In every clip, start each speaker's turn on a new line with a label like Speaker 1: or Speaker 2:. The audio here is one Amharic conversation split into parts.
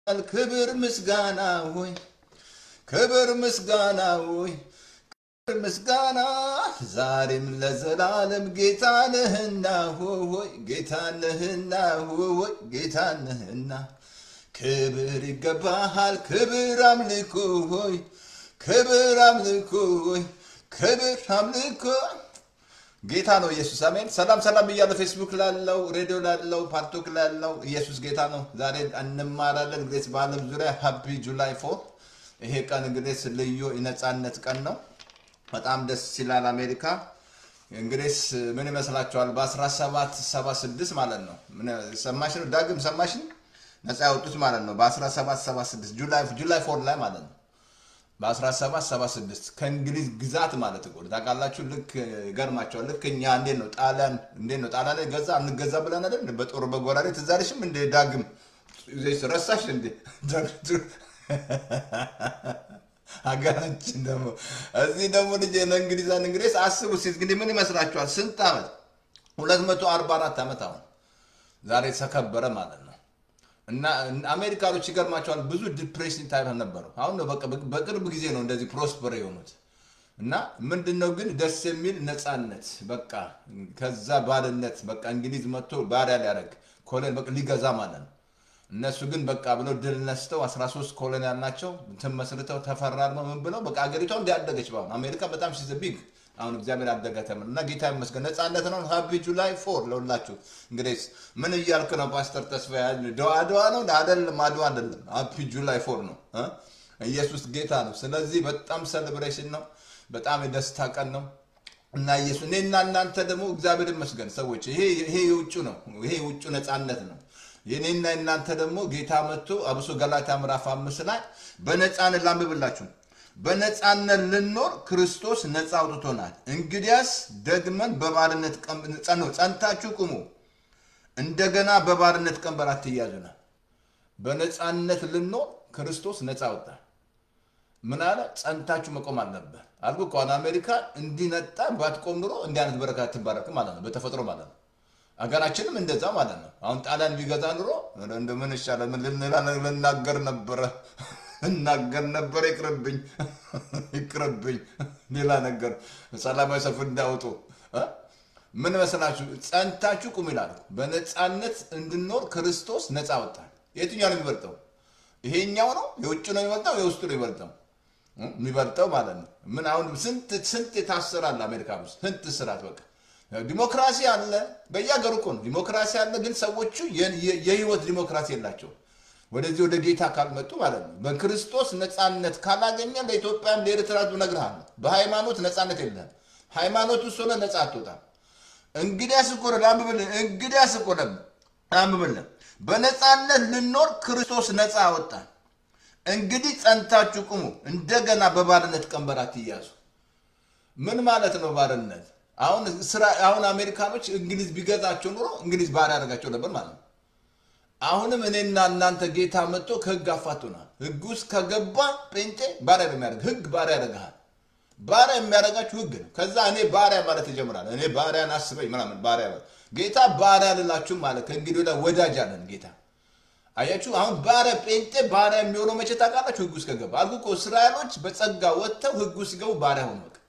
Speaker 1: ክብር ምስጋና ሆይ ክብር ምስጋና ሆይ ክብር ምስጋና ዛሬም ለዘላለም ጌታ ነህና ሆይ ጌታ ነህና ሆይ ጌታ ነህና ክብር ይገባሃል ክብር አምልኮ ሆይ ክብር አምልኮ ሆይ ክብር አምልኮ ጌታ ነው ኢየሱስ አሜን ሰላም ሰላም እያለ ፌስቡክ ላለው ሬዲዮ ላለው ፓርቶክ ላለው ኢየሱስ ጌታ ነው ዛሬ እንማራለን እንግዲህ በአለም ዙሪያ ሃፒ ጁላይ ፎር ይሄ ቀን እንግዲህ ልዩ የነፃነት ቀን ነው በጣም ደስ ይላል አሜሪካ እንግዲህ ምን ይመስላችኋል በ1776 ማለት ነው ምን- ሰማሽን ዳግም ሰማሽን ነፃ ያወጡት ማለት ነው በ1776 ጁላይ ጁላይ ፎር ላይ ማለት ነው በ1776 ከእንግሊዝ ግዛት ማለት እኮ ነው። ታውቃላችሁ። ልክ ይገርማቸዋል። ልክ እኛ እንዴት ነው ጣሊያን እንዴት ነው ጣሊያን ላይ ገዛ አንገዛ ብለን አይደል እንደ በጦር በጎራዴ ትዝ አለሽም እንደ ዳግም ዘይስ ረሳሽ እንዴ ሀገራችን ደግሞ እዚህ ደግሞ ልጅ እንግሊዛን እንግዲህ አስቡ እስኪ እንግዲህ ምን ይመስላችኋል? ስንት ዓመት 244 ዓመት አሁን ዛሬ ተከበረ ማለት ነው። እና አሜሪካኖች ይገርማቸዋል ብዙ ዲፕሬሽን ታይም ነበሩ። አሁን ነው በቃ በቅርብ ጊዜ ነው እንደዚህ ፕሮስፐር የሆኑት። እና ምንድን ነው ግን ደስ የሚል ነፃነት በቃ ከዛ ባርነት በቃ እንግሊዝ መጥቶ ባሪያ ሊያደርግ ኮሎን በቃ ሊገዛ ማለት ነው። እነሱ ግን በቃ ብለው ድል ነስተው 13 ኮሎን ያልናቸው እንትን መስርተው ተፈራርመው ምን ብለው በቃ አገሪቷ እንዲያደገች በአሁን አሜሪካ በጣም ሲዘ ቢግ አሁን እግዚአብሔር አደገ ተምር እና ጌታ ይመስገን ነፃነት ነው። ሀፒ ጁላይ ፎር ለሁላችሁ። እንግዲህ ምን እያልክ ነው ፓስተር ተስፋ? አድዋ ነው አይደለም? አድዋ አይደለም፣ ሀፒ ጁላይ ፎር ነው። እ? ኢየሱስ ጌታ ነው። ስለዚህ በጣም ሴሌብሬሽን ነው። በጣም የደስታ ቀን ነው እና ኢየሱስ እኔና እናንተ ደግሞ እግዚአብሔር ይመስገን ሰዎች፣ ይሄ ይሄ የውጩ ነው። ይሄ የውጩ ነፃነት ነው። የኔና እናንተ ደግሞ ጌታ መጥቶ አብሶ ገላትያ ምዕራፍ አምስት ላይ በነፃነት ላንብብላችሁ በነፃነት ልኖር ክርስቶስ ነፃ አውጥቶናል። እንግዲያስ ደግመን በባርነት ቀን- ጸኑ ጸንታችሁ ቁሙ፣ እንደገና በባርነት ቀንበር አትያዙናል። በነፃነት ልኖር ክርስቶስ ነፃ አወጣ። ምን አለ? ጸንታችሁ መቆም አለበት አልኩ እኮ አሁን አሜሪካ እንዲነጣ ባትቆም ኑሮ እንዲህ አይነት በረከት አትባረክም ማለት ነው፣ በተፈጥሮ ማለት ነው። ሀገራችንም እንደዛ ማለት ነው። አሁን ጣሊያን ቢገዛ ኑሮ እንደምን ይሻላል? ምን ልንላ- ልናገር ነበረ እናገር ነበረ። ይቅርብኝ ይቅርብኝ። ሌላ ነገር ሰላማዊ ሰልፍ እንዳወጡ እ? ምን መሰላችሁ? ጸንታችሁ ቁም ይላል። በነፃነት እንድኖር ክርስቶስ ነፃ ወጣል። የትኛው ነው የሚበልጠው? ይሄኛው ነው የውጭ ነው የሚበልጠው? የውስጡ ነው የሚበልጠው? እ? የሚበልጠው ማለት ነው። ምን አሁን ስንት ስንት የታሰራል አሜሪካ ውስጥ ስንት ስራት በቃ ዲሞክራሲ አለ በየሀገሩ እኮ ነው ዲሞክራሲ አለ። ግን ሰዎቹ የ- የ- የህይወት ዲሞክራሲ የላቸው ወደዚህ ወደ ጌታ ካልመጡ ማለት ነው። በክርስቶስ ነፃነት ካላገኘ ለኢትዮጵያም ለኤርትራ እነግርሃለሁ፣ በሃይማኖት ነፃነት የለህም። ሃይማኖት ውስጥ ሆነ ነፃ አትወጣም። እንግዲያስ እኮ ነው ላንብብልህ፣ እንግዲያስ እኮ ነው ላንብብልህ፣ በነፃነት ልኖር ክርስቶስ ነፃ አወጣን። እንግዲህ ጸንታችሁ ቁሙ፣ እንደገና በባርነት ቀንበር አትያዙ። ምን ማለት ነው ባርነት? አሁን ስራ አሁን አሜሪካኖች እንግሊዝ ቢገዛቸው ኑሮ እንግሊዝ ባሪያ ያደርጋቸው ነበር ማለት ነው። አሁንም እኔና እናንተ ጌታ መጥቶ ከህግ አፋቶናል። ህግ ውስጥ ከገባ ጴንጤ ባሪያ ነው የሚያደርግ። ህግ ባሪያ ያደርግሃል። ባሪያ የሚያደርጋችሁ ህግ ነው። ከዛ እኔ ባሪያ ማለት ይጀምራል። እኔ ባሪያን አስበኝ ምናምን ባሪያ ማለት ጌታ ባሪያ ልላችሁ ማለት ከእንግዲህ ወዲያ ወዳጅ አለን ጌታ አያችሁ። አሁን ባሪያ ጴንጤ ባሪያ የሚሆነው መቼ ታውቃላችሁ? ህግ ውስጥ ከገባ አልኩ እኮ እስራኤሎች በጸጋ ወጥተው ህግ ውስጥ ሲገቡ ባሪያ ሆኑ። በቃ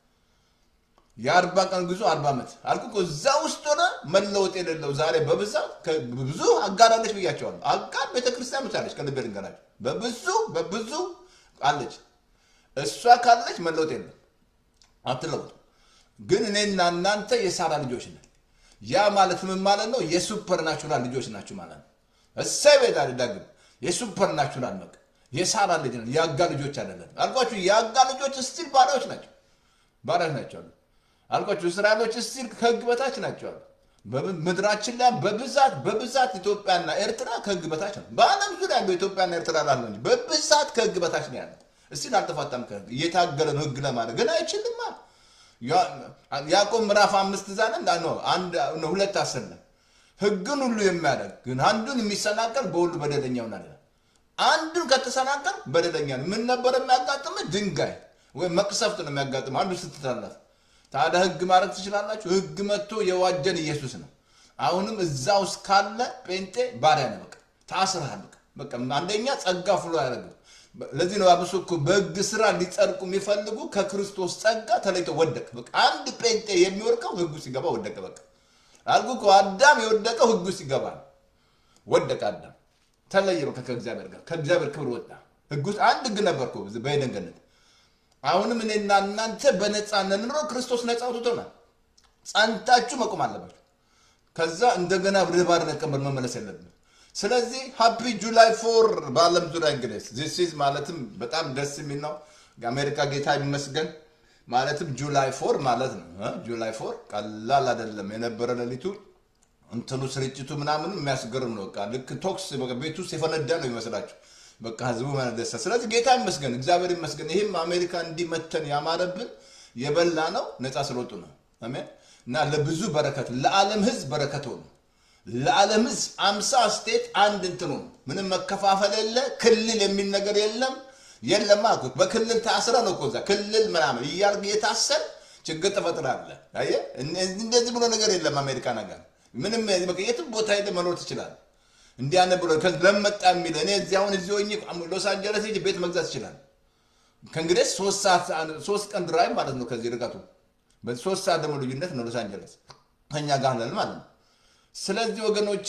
Speaker 1: የአርባ ቀን ጉዞ አርባ ዓመት አልኩ እኮ እዛ ውስጥ ሆነ መለወጥ የሌለው ዛሬ በብዛት ከ- ብዙ አጋር አለች ብያቸዋለሁ። አጋር ቤተክርስቲያን ብቻ አለች። ከልቤ ልንገራችሁ በብዙ በብዙ አለች። እሷ ካለች መለወጥ የለም አትለውጡ። ግን እኔና እናንተ የሳራ ልጆች ነን። ያ ማለት ምን ማለት ነው? የሱፐር ናቹራል ልጆች ናችሁ ማለት ነው። እሰይ ቤት ዳግም የሱፐር ናቹራል በቃ የሳራ ልጅ ነን። የአጋ ልጆች አይደለም አልኳችሁ። የአጋ ልጆች ስቲል ባሪያዎች ናቸው ባሪያዎች ናቸው አሉ አልኳችሁ። እስራኤሎች ስቲል ከህግ በታች ናቸው አሉ። በብ- ምድራችን ላይ በብዛት በብዛት ኢትዮጵያና ኤርትራ ከህግ በታች ነው። በዓለም ዙሪያ ያለው ኢትዮጵያና ኤርትራ ላለ እንጂ በብዛት ከህግ በታች ነው ያለ። እስቲል አልተፋታም ከህግ እየታገለ ነው ህግ ለማድረግ ግን አይችልማ። ያ- ያዕቆብ ምዕራፍ አምስት ዛለ እንዳ ነው አንድ ነው ሁለት አስር ላይ ህግን ሁሉ የሚያደርግ ግን አንዱን የሚሰናከል በሁሉ በደለኛ ይሆናል ይላል። አንዱን ከተሰናከል በደለኛ ነው። ምን ነበር የሚያጋጥም? ድንጋይ ወይም መቅሰፍት ነው የሚያጋጥም አንዱ ስትተላለፍ። ታዲያ ህግ ማድረግ ትችላላችሁ? ህግ መጥቶ የዋጀን ኢየሱስ ነው። አሁንም እዛ ውስጥ ካለ ጴንጤ ባሪያ ነው። በቃ ታስረሃል። በቃ በቃ አንደኛ ጸጋ ፍሎ አያደርግም። ለዚህ ነው አብሶ እኮ በሕግ ስራ ሊጸድቁ የሚፈልጉ ከክርስቶስ ጸጋ ተለይቶ ወደቀ። በቃ አንድ ጴንጤ የሚወድቀው ሕጉ ሲገባ ወደቀ። በቃ አልኩ እኮ አዳም የወደቀው ሕጉ ሲገባ ነው። ወደቀ አዳም ተለየ። በቃ ከእግዚአብሔር ጋር ከእግዚአብሔር ክብር ወጣ። ሕግ ውስጥ አንድ ሕግ ነበር እኮ በዔድን ገነት። አሁንም እኔና እናንተ በነፃነት ኑሮ ክርስቶስ ነፃ አውጥቶናል። ጸንታችሁ መቆም አለባችሁ። ከዛ እንደገና ወደ ባርነት ቀንበር መመለስ የለብንም። ስለዚህ ሃፒ ጁላይ ፎር በዓለም ዙሪያ እንግዲህ ዚስ ኢዝ ማለትም በጣም ደስ የሚል ነው። የአሜሪካ ጌታ ይመስገን ማለትም ጁላይ ፎር ማለት ነው። እ ጁላይ ፎር ቀላል አይደለም የነበረ ሌሊቱ እንትኑ ስርጭቱ ምናምኑ የሚያስገርም ነው። በቃ ልክ ቶክስ በቃ ቤት ውስጥ የፈነዳ ነው ይመስላችሁ። በቃ ህዝቡ መነደሰ። ስለዚህ ጌታ ይመስገን፣ እግዚአብሔር ይመስገን። ይህም አሜሪካ እንዲመተን ያማረብን የበላ ነው ነፃ ስለወጡ ነው። አሜን እና ለብዙ በረከት ለዓለም ህዝብ በረከት ሆኑ። ለዓለም ህዝብ አምሳ ስቴት አንድ እንትኑ ነው። ምንም መከፋፈል የለ ክልል የሚል ነገር የለም የለም አልኩት። በክልል ታስረ ነው እኮ እዛ ክልል ምናምን እያልክ የታሰር ችግር ትፈጥራለህ። አየህ እንደዚህ ብሎ ነገር የለም አሜሪካ ነገር ምንም በቃ የትም ቦታ ሄደ መኖር ትችላለህ። እንዲያነ ብሎ ለመጣ የሚል እኔ እዚህ አሁን እዚህ ሆኜ ሎስ አንጀለስ ሄጄ ቤት መግዛት ይችላል። ከእንግዲህ ሶስት ሰዓት ሶስት ቀን ድራይቭ ማለት ነው ከዚህ ርቀቱ በሶስት ሰዓት ደግሞ ልዩነት ነው ሎስ አንጀለስ ከኛ ጋር ነን ማለት ነው። ስለዚህ ወገኖቼ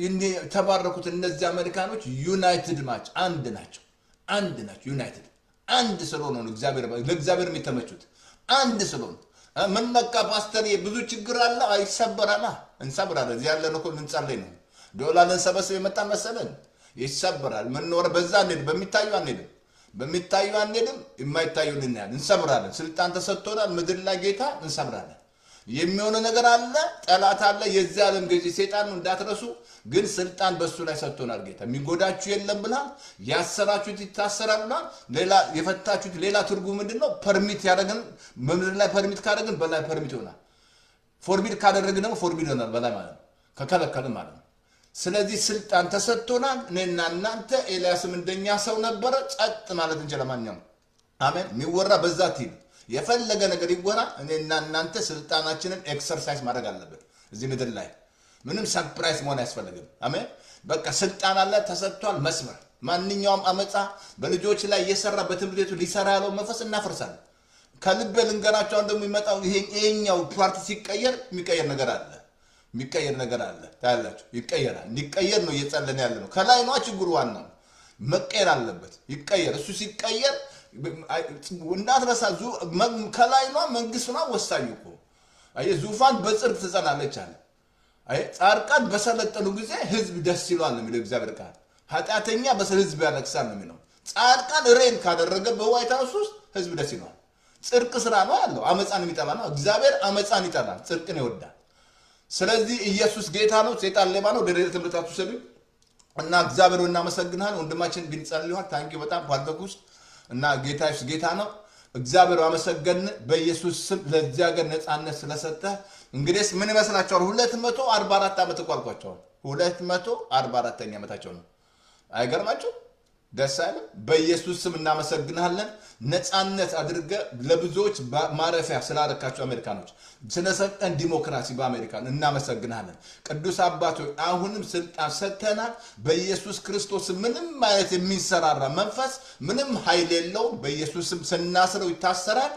Speaker 1: የተባረኩት እነዚህ አሜሪካኖች ዩናይትድ ማች አንድ ናቸው፣ አንድ ናቸው። ዩናይትድ አንድ ስለሆነ ነው እግዚአብሔር ለእግዚአብሔር የሚተመቹት አንድ ስለሆነ ምን ነካ ፓስተር፣ ብዙ ችግር አለ አይሰበራላ። እንሰብራለን። እዚህ ያለን እኮ ልንጸልይ ነው። ዶላር ልንሰበስብ የመጣን መሰለን። ይሰበራል። ምንኖረ በዛ አንሄድም፣ በሚታዩ አንሄድም፣ በሚታዩ አንሄድም፣ የማይታዩ ልናያል። እንሰብራለን። ስልጣን ተሰጥቶናል። ምድር ላይ ጌታ እንሰብራለን። የሚሆነ ነገር አለ፣ ጠላት አለ፣ የዚህ ዓለም ገዢ ሴጣን ነው እንዳትረሱ። ግን ስልጣን በእሱ ላይ ሰጥቶናል ጌታ። የሚጎዳችሁ የለም ብላል። ያሰራችሁት ይታሰራል ብላል። ሌላ የፈታችሁት ሌላ ትርጉም ምንድን ነው? ፐርሚት ያደረግን በምድር ላይ ፐርሚት ካደረግን በላይ ፐርሚት ይሆናል። ፎርቢድ ካደረግን ደግሞ ፎርቢድ ይሆናል በላይ ማለት ነው፣ ከከለከልን ማለት ነው። ስለዚህ ስልጣን ተሰጥቶናል። እኔና እናንተ ኤልያስም እንደኛ ሰው ነበረ፣ ጸጥ ማለት እንችላል። ማንኛውም አሜን። የሚወራ በዛ ቲል የፈለገ ነገር ይወራ። እኔና እናንተ ስልጣናችንን ኤክሰርሳይዝ ማድረግ አለብን። እዚህ ምድር ላይ ምንም ሰርፕራይዝ መሆን አያስፈልግም። አሜን። በቃ ስልጣን አለ ተሰጥቷል። መስመር ማንኛውም አመፃ በልጆች ላይ እየሰራ በትምህርት ቤቱ ሊሰራ ያለው መንፈስ እናፈርሳለን። ከልቤ ልንገራቸው ደግሞ የሚመጣው ይሄኛው ፓርቲ ሲቀየር የሚቀየር ነገር አለ የሚቀየር ነገር አለ። ታያላችሁ፣ ይቀየራል። እንዲቀየር ነው እየጸለን ያለ ነው። ከላይ ነዋ ችግሩ ዋናው መቀየር አለበት። ይቀየር። እሱ ሲቀየር እንዳትረሳ ከላይ ኗ መንግስት ኗ ወሳኙ እኮ አየህ፣ ዙፋን በጽድቅ ትጸናለች አለ። አየህ፣ ጻድቃን በሰለጠኑ ጊዜ ህዝብ ደስ ይሏል ነው የሚለው እግዚአብሔር ቃል። ኃጢአተኛ በህዝብ ያለቅሳል ነው የሚለው። ጻድቃን ሬን ካደረገ በዋይት ሀውስ ውስጥ ህዝብ ደስ ይሏል። ጽድቅ ስራ ነው ያለው። አመፃን የሚጠላ ነው እግዚአብሔር። አመፃን ይጠላል፣ ጽድቅን ይወዳል። ስለዚህ ኢየሱስ ጌታ ነው፣ ሴጣን ሌባ ነው። ወደ ትምህርታቱ ሰዱ እና እግዚአብሔር እናመሰግናል። ወንድማችን ግን ጸልዩሃል። ታንኪ በጣም ፓርተክ ውስጥ እና ጌታ ኢየሱስ ጌታ ነው። እግዚአብሔር አመሰገን በኢየሱስ ስም ለዚህ ሀገር ነፃነት ስለሰጠ። እንግዲህ ምን ይመስላችኋል? ሁለት መቶ አርባ አራት ዓመት እኮ አልኳቸዋል። ሁለት መቶ አርባ አራተኛ ዓመታቸው ነው። አይገርማቸው? ደስ አይልም? በኢየሱስ ስም እናመሰግናለን። ነፃነት አድርገ ለብዙዎች ማረፊያ ስላረካቸው አሜሪካኖች ስለሰጠን ዲሞክራሲ በአሜሪካን እናመሰግናለን። ቅዱስ አባቶች አሁንም ስልጣን ሰጥተናል። በኢየሱስ ክርስቶስ ምንም አይነት የሚንሰራራ መንፈስ ምንም ኃይል የለውም። በኢየሱስም ስናስረው ይታሰራል፣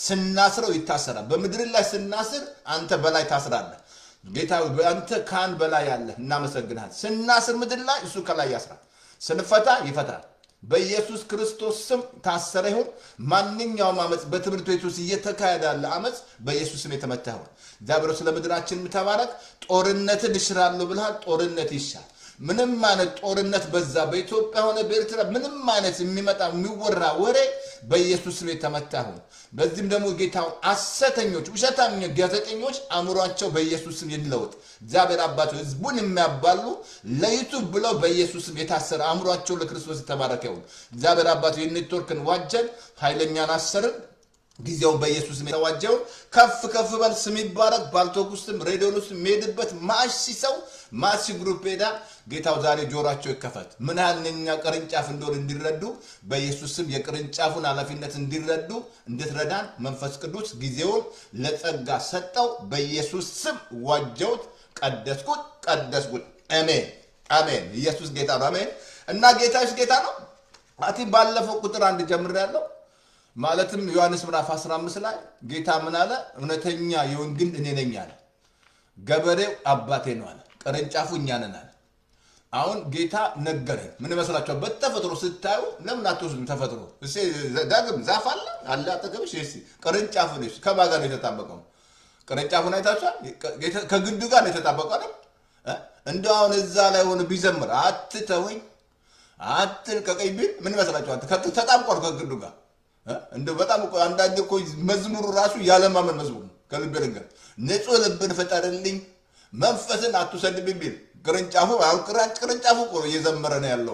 Speaker 1: ስናስረው ይታሰራል። በምድር ላይ ስናስር አንተ በላይ ታስራለህ። ጌታ አንተ ካህን በላይ ያለህ እናመሰግናል። ስናስር ምድር ላይ እሱ ከላይ ያስራል። ስንፈታ ይፈታል። በኢየሱስ ክርስቶስ ስም ታሰረ ይሁን። ማንኛውም አመፅ በትምህርት ቤት ውስጥ እየተካሄደ ያለ አመፅ በኢየሱስ ስም የተመታ ይሁን። እግዚአብሔር ስለ ምድራችን ተባረክ። ጦርነትን እሽራለሁ ብልሃል። ጦርነት ይሻል። ምንም አይነት ጦርነት በዛ በኢትዮጵያ ሆነ በኤርትራ ምንም አይነት የሚመጣ የሚወራ ወሬ በኢየሱስ ስም የተመታ ይሁን። በዚህም ደግሞ ጌታውን ሐሰተኞች ውሸታም ጋዜጠኞች አእምሯቸው በኢየሱስ ስም ይለወጥ። እግዚአብሔር አባቸው ህዝቡን የሚያባሉ ለዩቱብ ብለው በኢየሱስ ስም የታሰረ አእምሯቸው ለክርስቶስ የተባረከ ይሁን። እግዚአብሔር አባቶ የኔትወርክን ዋጀን፣ ኃይለኛን አሰርን ጊዜውን በኢየሱስ ስም የተዋጀውን ከፍ ከፍ በል ስም ይባረክ። ባልቶክ ውስጥም ሬዲዮን ውስጥ የሚሄድበት ማሺ ሰው ማሲ ግሩፕ ሄዳ ጌታው ዛሬ ጆሯቸው ይከፈት። ምን ያህል እኛ ቅርንጫፍ እንደሆን እንዲረዱ በኢየሱስ ስም የቅርንጫፉን ኃላፊነት እንዲረዱ እንድትረዳን መንፈስ ቅዱስ ጊዜውን ለጸጋ ሰጠው። በኢየሱስ ስም ዋጀውት፣ ቀደስኩት፣ ቀደስኩት። አሜን አሜን። ኢየሱስ ጌታ ነው። አሜን። እና ጌታስ ጌታ ነው። አቲ ባለፈው ቁጥር አንድ ጀምር ያለው ማለትም ዮሐንስ ምዕራፍ 15 ላይ ጌታ ምን አለ? እውነተኛ የወይን ግንድ እኔ ነኝ አለ። ገበሬው አባቴ ነው አለ። ቅርንጫፉ እኛ ነን አለ። አሁን ጌታ ነገረን። ምን ይመስላችኋል? በተፈጥሮ ስታዩ ለምን አትወስዱም? ተፈጥሮ እሴ ዳግም ዛፍ አለ አለ አጠገብሽ። እሺ ቅርንጫፉ ነሽ ከማን ጋር ነው የተጣበቀው? ቅርንጫፉን አይታችኋል? ከግንዱ ጋር ነው የተጣበቀው አይደል? እንደው አሁን እዛ ላይ ሆነ ቢዘምር አትተወኝ አትልቀቀኝ ቢል ምን ይመስላችኋል? ተጣብቋል ከግንዱ ጋር እንደው በጣም እኮ አንዳንድ እኮ መዝሙሩ ራሱ ያለማመን መዝሙር ነው። ከልቤ ልንገር ንጹህ ልብን ፍጠርልኝ መንፈስን አትውሰድብኝ ቢል ቅርንጫፉ አሁን ቅርንጫፉ እኮ እየዘመረ ነው ያለው።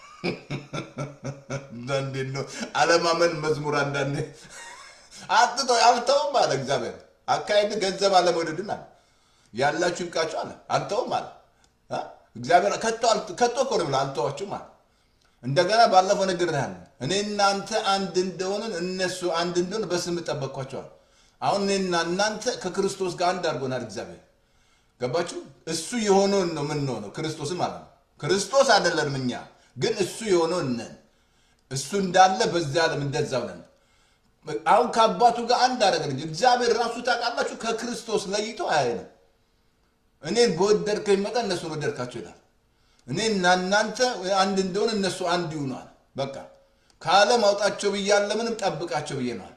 Speaker 1: አንዳንዴ ነው አለማመን መዝሙር አንዳንዴ አትተው አልተውም አለ እግዚአብሔር። አካሄድ ገንዘብ አለመውደድን አለ ያላችሁ ይብቃችሁ አለ። አልተውም አለ እግዚአብሔር ከቶ እኮ ነው ብለህ አልተዋችሁም አለ። እንደገና ባለፈው ነገር ያለ እኔ እናንተ አንድ እንደሆንን እነሱ አንድ እንደሆን በስም ጠበቅኳቸዋል። አሁን እኔና እናንተ ከክርስቶስ ጋር አንድ አድርጎናል እግዚአብሔር። ገባችሁ? እሱ የሆነውን ነው የምንሆነው ክርስቶስም ማለት ነው። ክርስቶስ አይደለንም እኛ ግን እሱ የሆነውን ነን። እሱ እንዳለ በዚያ ዓለም እንደዛው ነን። አሁን ከአባቱ ጋር አንድ አደረገን እንጂ እግዚአብሔር ራሱ ታውቃላችሁ ከክርስቶስ ለይቶ አያየንም። እኔን በወደድከኝ መጠን እነሱን ወደድካቸው ይላል። እኔና እናንተ አንድ እንደሆን እነሱ አንድ ይሆኗል። በቃ ከዓለም አውጣቸው ብያለ ምንም ጠብቃቸው ብዬ ነዋል።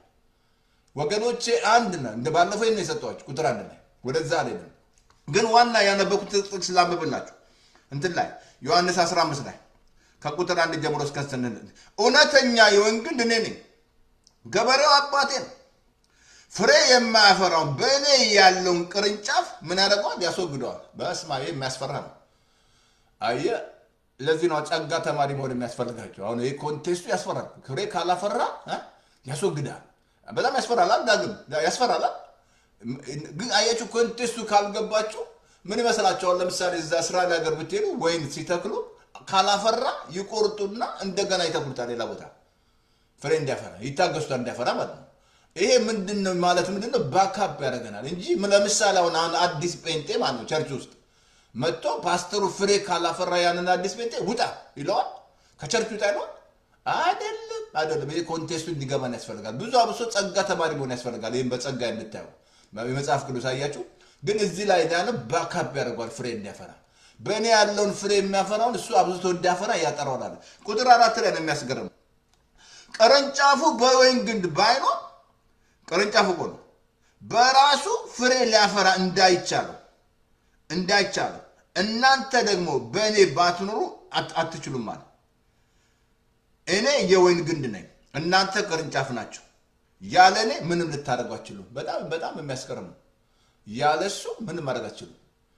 Speaker 1: ወገኖቼ አንድ ነ እንደ ባለፈው ነው የሰጠኋችሁ ቁጥር አንድ ላይ ወደዛ አልሄድም፣ ግን ዋና ያነበኩት ጥቅስ ላንብብላችሁ እንትን ላይ ዮሐንስ 15 ላይ ከቁጥር አንድ ጀምሮ እስከ ስንል እውነተኛ የወይን ግንድ እኔ ነኝ፣ ገበሬው አባቴ ነው። ፍሬ የማያፈራውን በእኔ ያለውን ቅርንጫፍ ምን ያደርገዋል? ያስወግደዋል። በስማ የሚያስፈራ ነው። አየ ለዚህ ነው ጸጋ ተማሪ መሆን የሚያስፈልጋቸው። አሁን ይህ ኮንቴስቱ ያስፈራል። ፍሬ ካላፈራ ያስወግዳል። በጣም ያስፈራል። ዳግም ያስፈራል። ግን አያችሁ ኮንቴስቱ ካልገባችሁ ምን ይመስላችኋል? ለምሳሌ እዛ እስራኤል ሀገር ብትሄዱ ወይን ሲተክሉ ካላፈራ ይቆርጡና እንደገና ይተክሉታል። ሌላ ቦታ ፍሬ እንዲያፈራ ይታገሱታል፣ እንዲያፈራ ማለት ነው። ይሄ ምንድን ነው ማለት ምንድን ነው? ባካፕ ያደርገናል እንጂ ለምሳሌ አሁን አሁን አዲስ ጴንጤ ማለት ነው ቸርች ውስጥ መጥቶ ፓስተሩ ፍሬ ካላፈራ ያንን አዲስ ጴንጤ ውጣ ይለዋል፣ ከቸርች ውጣ ይለዋል። አይደለም አይደለም። ይሄ ኮንቴስቱ እንዲገባን ያስፈልጋል። ብዙ አብሶ ጸጋ ተማሪ መሆን ያስፈልጋል። ይህም በጸጋ የምታየው የመጽሐፍ ቅዱስ አያችሁ። ግን እዚህ ላይ ያለ ባካፕ ያደርገዋል ፍሬ እንዲያፈራ። በእኔ ያለውን ፍሬ የሚያፈራውን እሱ አብዝቶ እንዲያፈራ ያጠራዋል። ቁጥር አራት ላይ ነው የሚያስገርም። ቅርንጫፉ በወይን ግንድ ባይኖር ቅርንጫፉ እኮ ነው በራሱ ፍሬ ሊያፈራ እንዳይቻለው እንዳይቻለው እናንተ ደግሞ በእኔ ባትኖሩ አትችሉም አለ። እኔ የወይን ግንድ ነኝ፣ እናንተ ቅርንጫፍ ናቸው። ያለ እኔ ምንም ልታደርጉ አትችሉም። በጣም በጣም የሚያስገርም ነው። ያለ እሱ ምንም ማድረግ አትችሉም።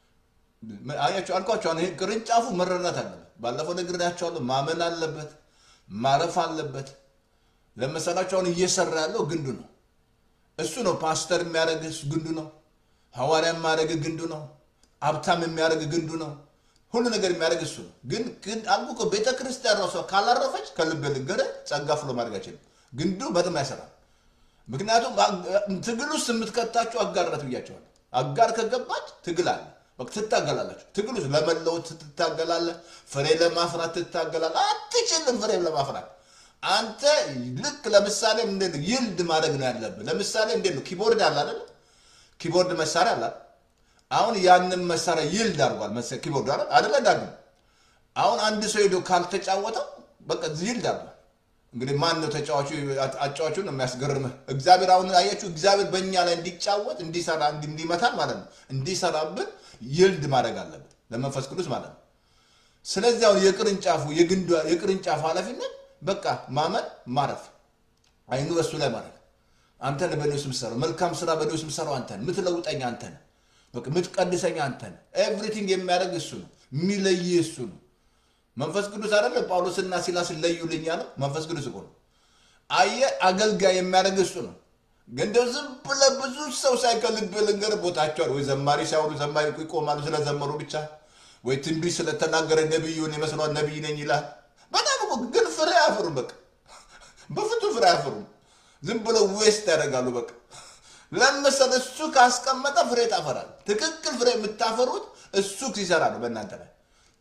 Speaker 1: አያችሁ አልኳቸው። ይሄ ቅርንጫፉ መረዳት አለበት። ባለፈው ነግሬያቸዋለሁ። ማመን አለበት፣ ማረፍ አለበት። ለመሰላቸው አሁን እየሰራ ያለው ግንዱ ነው። እሱ ነው ፓስተር የሚያደርግ ግንዱ ነው። ሐዋርያ የሚያደርግ ግንዱ ነው። ሀብታም የሚያደርግ ግንዱ ነው። ሁሉ ነገር የሚያደርግ እሱ ነው። ግን ግን አልኩ እኮ ቤተ ክርስቲያን ራሷ ካላረፈች ከልብ ልገረ ጸጋ ፍሎ ማድረግ አይችልም። ግንዱ በጣም አይሰራም። ምክንያቱም ትግል ውስጥ የምትከታችሁ አጋርነት ብያቸዋለሁ። አጋር ከገባች ትግል አለ። በቃ ትታገላላችሁ። ትግል ውስጥ ለመለወጥ ትታገላለህ። ፍሬ ለማፍራት ትታገላለህ። አትችልም ፍሬ ለማፍራት አንተ ልክ ለምሳሌ እንዴት ነው ይልድ ማድረግ ነው ያለብህ። ለምሳሌ እንዴት ነው ኪቦርድ አለ አይደል? ኪቦርድ መሳሪያ አለ። አሁን ያንን መሳሪያ ይልድ አድርጓል ኪቦርድ አይደል አይደለ? ዳግም አሁን አንድ ሰው ሄዶ ካልተጫወተው በቃ ይልድ አድርጓል። እንግዲህ ማን ነው ተጫዋቹ? አጫዋቹ ነው የሚያስገርምህ። እግዚአብሔር አሁን አያችሁ፣ እግዚአብሔር በእኛ ላይ እንዲጫወት እንዲሰራ እንዲመታል ማለት ነው እንዲሰራብን ይልድ ማድረግ አለብን ለመንፈስ ቅዱስ ማለት ነው። ስለዚህ አሁን የቅርንጫፉ የቅርንጫፍ ኃላፊነት በቃ ማመን ማረፍ፣ አይኑ በሱ ላይ ማድረግ። አንተን በእኔ ውስጥ የምትሰራው መልካም ስራ በእኔ ውስጥ የምትሰራው አንተን፣ የምትለውጠኝ አንተን፣ በቃ የምትቀድሰኝ አንተን። ኤቭሪቲንግ የሚያደርግ እሱ ነው፣ የሚለይ እሱ ነው። መንፈስ ቅዱስ አይደለ ጳውሎስና ሲላስን ለዩልኝ ያለው መንፈስ ቅዱስ እኮ ነው። አየህ አገልጋይ የሚያደርግ እሱ ነው። ግን እንደው ዝም ብለህ ብዙ ሰው ሳይከልብ ልንገርህ ቦታቸዋል ወይ ዘማሪ ሲያወሩ ዘማሪ ይቆማሉ ስለዘመሩ ብቻ ወይ ትንቢት ስለተናገረ ነቢዩን ይመስለዋል ነቢይ ነኝ ይላል። በጣም እኮ ግን ፍሬ አያፈሩም። በቃ በፍጹም ፍሬ አያፈሩም። ዝም ብለው ዌስት ያደርጋሉ። በቃ ለመሰለ እሱ ካስቀመጠ ፍሬ ታፈራል። ትክክል ፍሬ የምታፈሩት እሱ ሲሰራ ነው በእናንተ ላይ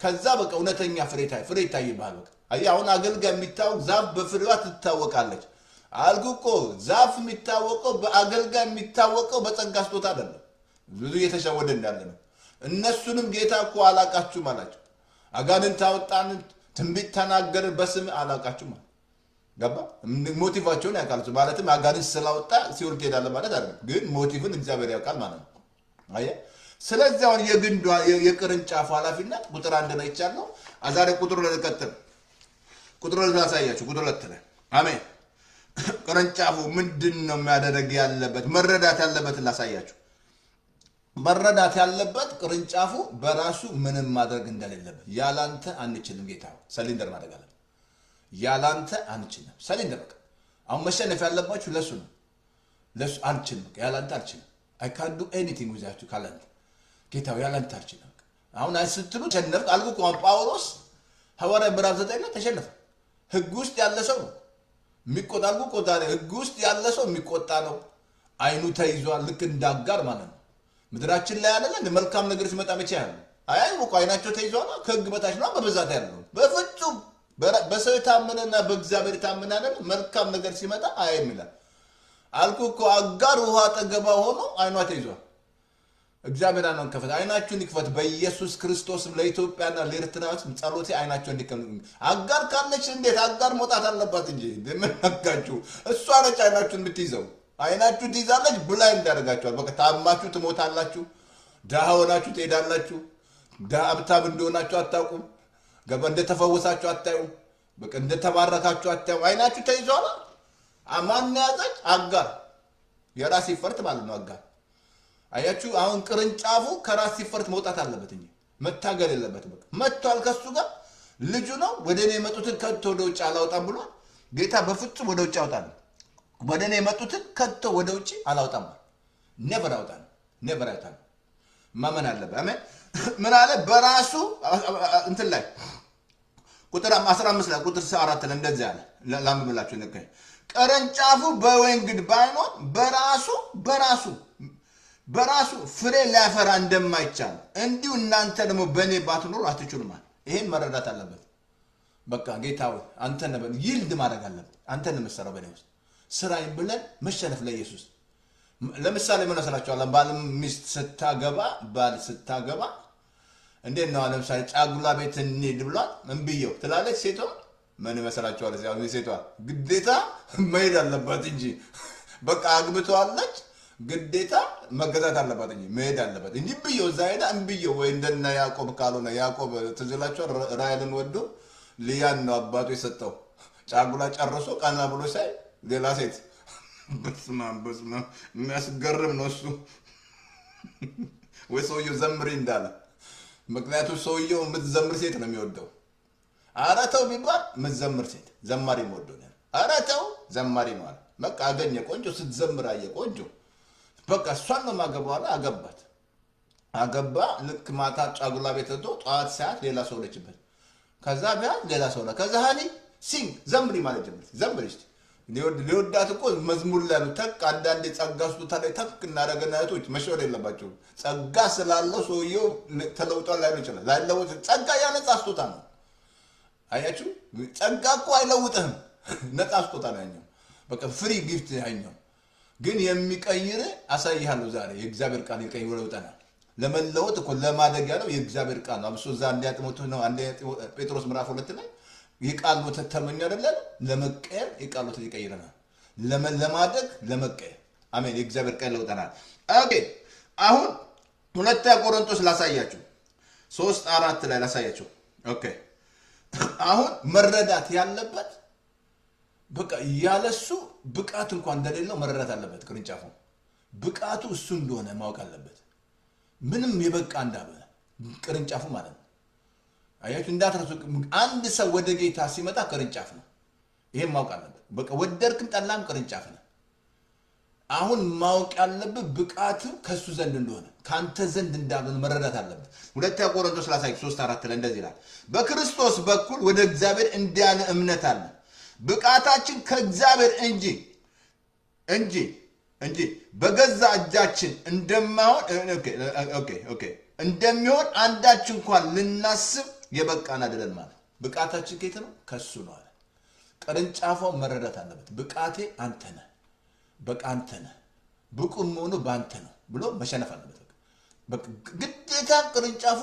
Speaker 1: ከዛ በቃ እውነተኛ ፍሬ ታይ- ፍሬ ይታይብሃል። በቃ አየህ፣ አሁን አገልጋይ የሚታወቅ ዛፍ በፍሬዋ ትታወቃለች። አልኩ እኮ ዛፍ የሚታወቀው በአገልጋይ የሚታወቀው በጸጋ ስጦታ አይደለም። ብዙ እየተሸወደ እንዳለ ነው። እነሱንም ጌታ እኮ አላቃችሁም አላቸው። አጋንንት አወጣን፣ ትንቢት ተናገርን፣ በስም አላቃችሁም አለ። ገባ ሞቲቫቸውን ያውቃል። እሱ ማለትም አጋንንት ስላወጣ ሲኦል ትሄዳለህ ማለት አይደለም፣ ግን ሞቲቭን እግዚአብሔር ያውቃል ማለት ነው። አየህ። ስለዚህ አሁን የግንዷ የቅርንጫፉ ኃላፊነት ቁጥር አንድ ላይ ይቻለው አዛሬ ቁጥር ሁለት ቀጥል ቁጥር ሁለት ላሳያችሁ። ቁጥር ሁለት ላይ አሜን። ቅርንጫፉ ምንድን ነው የሚያደርግ ያለበት መረዳት ያለበትን ላሳያችሁ። መረዳት ያለበት ቅርንጫፉ በራሱ ምንም ማድረግ እንደሌለበት ያላንተ አንችልም። ጌታ ሰሊንደር ማድረግ አለበት። ያላንተ አንችልም። ሰሊንደር በቃ አሁን መሸነፍ ያለባችሁ ለሱ ነው። ለሱ አንችልም። በቃ ያላንተ አልችልም። አይ ካን ዱ ኤኒቲንግ ዊዛችሁ ካላንተ ጌታው ያላንተ አልችልም። በቃ አሁን አይ ስትሉ ተሸነፍ አልኩ እኮ አሁን ጳውሎስ ሐዋርያ ምዕራፍ ዘጠኝ ላይ ተሸነፈ። ህግ ውስጥ ያለ ሰው ነው የሚቆጣ አልኩ እኮ ዛሬ ህግ ውስጥ ያለ ሰው የሚቆጣ ነው። አይኑ ተይዟል። ልክ እንዳጋር ማለት ነው። ምድራችን ላይ ያለ እንደ መልካም ነገር ሲመጣ መቼ ያለ አይ እኮ አይናቸው ተይዟል። ከህግ በታች ነው በብዛት ያለው በፍጹም በራ- በሰው የታመነና በእግዚአብሔር የታመነ አይደል? መልካም ነገር ሲመጣ አያይም ይላል። አልኩ እኮ አጋር ውሃ አጠገባ ሆኖ አይኗ ተይዟል። እግዚአብሔር አይኗን ከፈት፣ አይናችሁን ይክፈት በኢየሱስ ክርስቶስም። ለኢትዮጵያና ለኤርትራዎች ጸሎቴ አይናቸው እንዲከፈት። አጋር ካለች እንዴት አጋር መውጣት አለባት እንጂ እንደምናጋችሁ እሷ ነች አይናችሁን የምትይዘው። አይናችሁ ትይዛለች ብላ እንዳደርጋችኋል። በቃ ታማችሁ ትሞታላችሁ። ድሃ ሆናችሁ ትሄዳላችሁ። ድሃ ሀብታም እንደሆናችሁ አታውቁም። ገባ እንደተፈወሳችሁ አታዩም። በቃ እንደተባረካችሁ አታዩም። አይናችሁ ተይዟል። ማን ያዘች? አጋር የራስ ይፈርት ማለት ነው። አጋር አያችሁ። አሁን ቅርንጫፉ ከራስ ሲፈርት መውጣት አለበት እንጂ መታገል የለበትም። በቃ መጥቷል። ከሱ ጋር ልጁ ነው። ወደ እኔ የመጡትን ከቶ ወደ ውጭ አላውጣም ብሏል ጌታ። በፍጹም ወደ ውጭ አውጣል። ወደ እኔ የመጡትን ከቶ ወደ ውጭ አላውጣም። ኔቨር አውጣል። ኔቨር አውጣል። ማመን አለበት። አሜን። ምን አለ? በራሱ እንትን ላይ ቁጥር 15 ላይ ቁጥር 4 ላይ እንደዚህ አለ። ላምብላችሁ ልክ ቅርንጫፉ በወይን ግንድ ባይኖር በራሱ በራሱ በራሱ ፍሬ ሊያፈራ እንደማይቻል እንዲሁ እናንተ ደግሞ በእኔ ባትኖሩ አትችሉም አለ። ይሄን መረዳት አለበት። በቃ ጌታ ሆይ አንተ ነህ ይልድ ማድረግ አለበት። አንተ ነህ የምትሰራው በእኔ ውስጥ ስራዬን ብለን መሸነፍ ለኢየሱስ ለምሳሌ ምን መስላችኋል? ባል ሚስት ስታገባ ባል ስታገባ እንዴት ነው? ለምሳሌ ጫጉላ ቤት እንሂድ ብሏል። እምብየው ትላለች ሴቷ። ምን ይመስላችኋል? እዚያ ሴቷ ግዴታ መሄድ አለባት እንጂ በቃ አግብተዋለች፣ ግዴታ መገዛት አለባት እንጂ መሄድ አለባት እንጂ ብየው እዛ ሄዳ እምብየው ወይ እንደነ ያዕቆብ ካልሆነ ያዕቆብ ትዝ ይላችኋል። ራሔልን ወዶ ልያን ነው አባቱ የሰጠው። ጫጉላ ጨርሶ ቀና ብሎ ሳይ ሌላ ሴት በስመ አብ በስመ አብ የሚያስገርም ነው እሱ። ወይ ሰውየው ዘምሪ እንዳለ ምክንያቱም ሰውየው የምትዘምር ሴት ነው የሚወደው። ኧረ ተው ቢባል የምትዘምር ሴት ዘማሪ የምወደው ነው። ኧረ ተው ዘማሪ ነው አለ። በቃ አገኘ ቆንጆ ስትዘምር አየ ቆንጆ በቃ እሷን ነው ማገባው አለ። አገባት አገባ። ልክ ማታ ጫጉላ ቤት ሄዶ ጠዋት ሰዓት ሌላ ሰው ለችበት። ከዛ ቢያት ሌላ ሰው ለ ከዛ ሀኒ ሲንግ ዘምሪ ማለት ጀመር። ዘምሪ እስኪ ሊወዳት እኮ መዝሙር ላይ ነው። ተክ አንዳንዴ ጸጋ ስጦታ ላይ ተክ እናደረገና እህቶች መሸወድ የለባቸው። ጸጋ ስላለው ሰውየው ተለውጧል ላይሆን ይችላል። ላይለውጥ ጸጋ ያነጻ ስጦታ ነው። አያችሁ፣ ጸጋ እኮ አይለውጥህም። ነጻ ስጦታ ነው ያኛው። በቃ ፍሪ ጊፍት ያኛው። ግን የሚቀይር አሳይሃለሁ ዛሬ የእግዚአብሔር ቃል ይቀይር ይለውጠናል። ለመለወጥ እኮ ለማደግ ያለው የእግዚአብሔር ቃል ነው። አብሶ እዛ አንደኛ ጢሞቴዎስ ነው አንደኛ ጴጥሮስ ምዕራፍ ሁለት ላይ የቃል ወተት ተመኙ አይደለም። ለመቀየር የቃል ወተት ይቀይረናል። ለማደግ ለመቀየር አሜን። የእግዚአብሔር ቃል ይለውጠናል። ኦኬ አሁን ሁለተኛ ቆሮንቶስ ላሳያችሁ፣ ሶስት አራት ላይ ላሳያችሁ። ኦኬ አሁን መረዳት ያለበት በቃ ያለሱ ብቃት እንኳን እንደሌለው መረዳት አለበት። ቅርንጫፉ ብቃቱ እሱ እንደሆነ ማወቅ አለበት። ምንም የበቃ እንዳልሆነ ቅርንጫፉ ማለት ነው። አያችሁ እንዳትረሱ። አንድ ሰው ወደ ጌታ ሲመጣ ቅርንጫፍ ነው። ይሄን ማወቅ አለበት። በቃ ወደድክም ጠላም ቅርንጫፍ ነው። አሁን ማወቅ ያለብህ ብቃቱ ከእሱ ዘንድ እንደሆነ ከአንተ ዘንድ እንዳልሆነ መረዳት አለበት። ሁለተኛ ቆሮንቶስ ላሳይ ሶስት አራት ላይ እንደዚህ ይላል፣ በክርስቶስ በኩል ወደ እግዚአብሔር እንዲያለ እምነት አለ ብቃታችን ከእግዚአብሔር እንጂ እንጂ እንጂ በገዛ እጃችን እንደማይሆን እንደሚሆን አንዳች እንኳን ልናስብ የበቃን አይደለን ማለት ብቃታችን ከየት ነው? ከሱ ነው አለ። ቅርንጫፏው መረዳት አለበት። ብቃቴ አንተ ነህ፣ በቃ አንተ ነህ፣ ብቁ መሆኑ በአንተ ነው ብሎ መሸነፍ አለበት። በቃ ግዴታ ቅርንጫፉ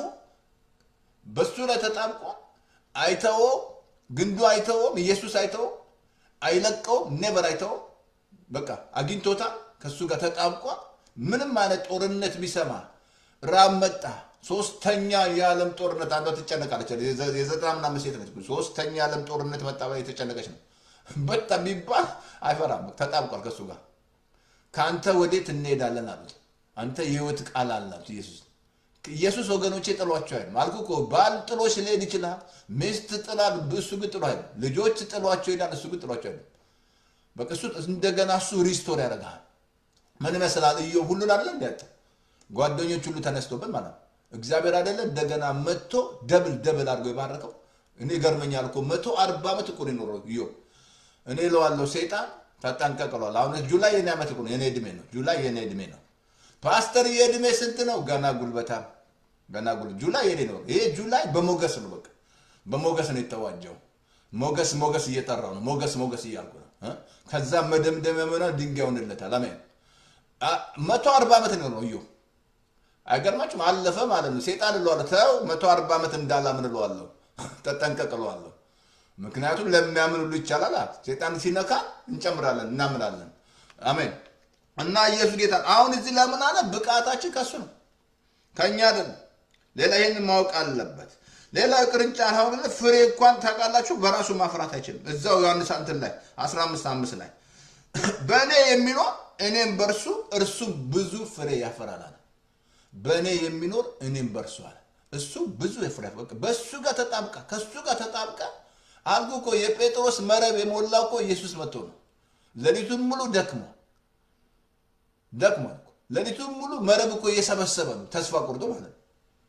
Speaker 1: በሱ ላይ ተጣብቆ አይተወው፣ ግንዱ አይተወም፣ ኢየሱስ አይተወው፣ አይለቀውም፣ ኔቨር አይተወው። በቃ አግኝቶታል፣ ከሱ ጋር ተጣብቋ። ምንም አይነት ጦርነት ቢሰማ ራብ መጣ፣ ሶስተኛ የዓለም ጦርነት አንዷ ትጨነቃለች። የዘጠና ምናምን ሴት ነች። ሶስተኛ የዓለም ጦርነት መጣ ብላ የተጨነቀች ነው። በጣም ቢባል አይፈራም፣ ተጣብቋል ከሱ ጋር። ከአንተ ወዴት እንሄዳለን አሉት። አንተ የህይወት ቃል አላት ኢየሱስ ኢየሱስ ወገኖቼ ጥሏቸው አይደለም አልኩ እኮ ባል ጥሎሽ ሊሄድ ይችላል ሚስት ጥላ እሱ ግን ጥሎ አይደለም ልጆች ጥሏቸው ይሄዳል እሱ ግን ጥሏቸው አይደለም በቃ እሱ እንደገና እሱ ሪስቶር ያደርግሃል ምን ይመስላል እዮ ሁሉን አይደለ እንዲያጠ ጓደኞች ሁሉ ተነስቶበት ማለት ነው እግዚአብሔር አይደለ እንደገና መጥቶ ደብል ደብል አድርጎ የባረከው እኔ ይገርመኛል እኮ መቶ አርባ ዓመት እኮ ነው የኖረው እዮ እኔ እለዋለሁ ሴጣን ተጠንቀቅሏል አሁን ጁላይ የኔ ዓመት እኮ ነው የኔ ዕድሜ ነው ጁላይ የኔ ዕድሜ ነው ፓስተር የዕድሜ ስንት ነው? ገና ጉልበታም ገና ጉልበት ጁላይ የኔ ነው። ይሄ ጁላይ በሞገስ ነው። በቃ በሞገስ ነው የተዋጀው። ሞገስ ሞገስ እየጠራው ነው። ሞገስ ሞገስ እያልኩ ነው። ከዛ መደምደሚያ ሆነ ድንጋይ ሆንለታል። አሜን። መቶ አርባ ዓመት ነው ነው እዩ አይገርማችሁም? አለፈ ማለት ነው። ሴጣን እለዋለሁ ተው መቶ አርባ ዓመት እንዳላምን እለዋለሁ። ተጠንቀቅ እለዋለሁ። ምክንያቱም ለሚያምን ሁሉ ይቻላል። ሴጣን ሲነካ እንጨምራለን፣ እናምናለን። አሜን። እና ኢየሱስ ጌታ አሁን እዚህ ለምን አለ? ብቃታችን ከሱ ነው ከእኛ አይደለም። ሌላ ይህን ማወቅ አለበት። ሌላ ቅርንጫፍ አሁን ፍሬ እንኳን ታውቃላችሁ በራሱ ማፍራት አይችልም። እዛው ዮሐንስ እንትን ላይ 15 አምስት ላይ በእኔ የሚኖር እኔም በእርሱ እርሱ ብዙ ፍሬ ያፈራል አለ። በእኔ የሚኖር እኔም በእርሱ አለ። እሱ ብዙ ፍሬ በእሱ ጋር ተጣብቃ ከእሱ ጋር ተጣብቃ አልኩ እኮ የጴጥሮስ መረብ የሞላው እኮ ኢየሱስ መጥቶ ነው። ሌሊቱን ሙሉ ደክሞ ደክሟል። ሌሊቱን ሙሉ መረብ እኮ እየሰበሰበ ነው፣ ተስፋ ቆርጦ ማለት ነው።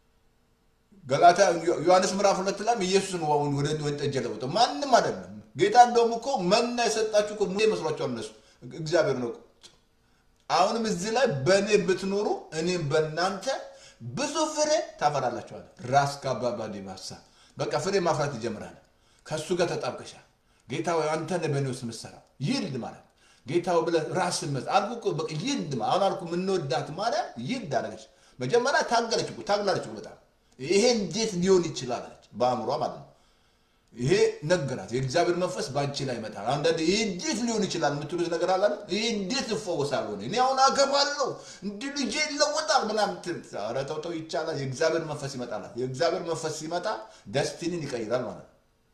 Speaker 1: ገላታ ዮሐንስ ምዕራፍ ሁለት ላይም ኢየሱስ ነው አሁን ወደ ወይን ጠጅ የለወጠው ማንም አይደለም። ጌታ እንደውም እኮ መና የሰጣችሁ እኮ ሙሴ መስሏቸዋል እነሱ፣ እግዚአብሔር ነው። አሁንም እዚህ ላይ በእኔ ብትኖሩ እኔም በእናንተ ብዙ ፍሬ ታፈራላችኋል። ራስ ካባባ ዲባሳ በቃ ፍሬ ማፍራት ይጀምራል። ከእሱ ጋር ተጣብቀሻል። ጌታ ሆይ አንተ ነህ በእኔ ውስጥ የምትሰራው ይልድ ማለት ጌታው ብለህ ራስን መስ አልኩ እኮ በቃ ይልድ አሁን አልኩ የምንወዳት ማርያም ይልድ አደረገች። መጀመሪያ ታገለች እኮ ታግላለች እኮ በጣም ይሄ እንዴት ሊሆን ይችላል አለች በአእምሯ ማለት ነው። ይሄ ነገራት። የእግዚአብሔር መንፈስ በአንቺ ላይ ይመጣል። አንዳንድ ይሄ እንዴት ሊሆን ይችላል የምትሉት ነገር አለ። ይሄ እንዴት እፈወሳለሁ እኔ አሁን አገባለሁ እንዲህ ልጄ ይለወጣል ምናምን። ኧረ ተው ተው ይቻላል። የእግዚአብሔር መንፈስ ይመጣል። የእግዚአብሔር መንፈስ ሲመጣ ደስቲኒን ይቀይራል ማለት ነው።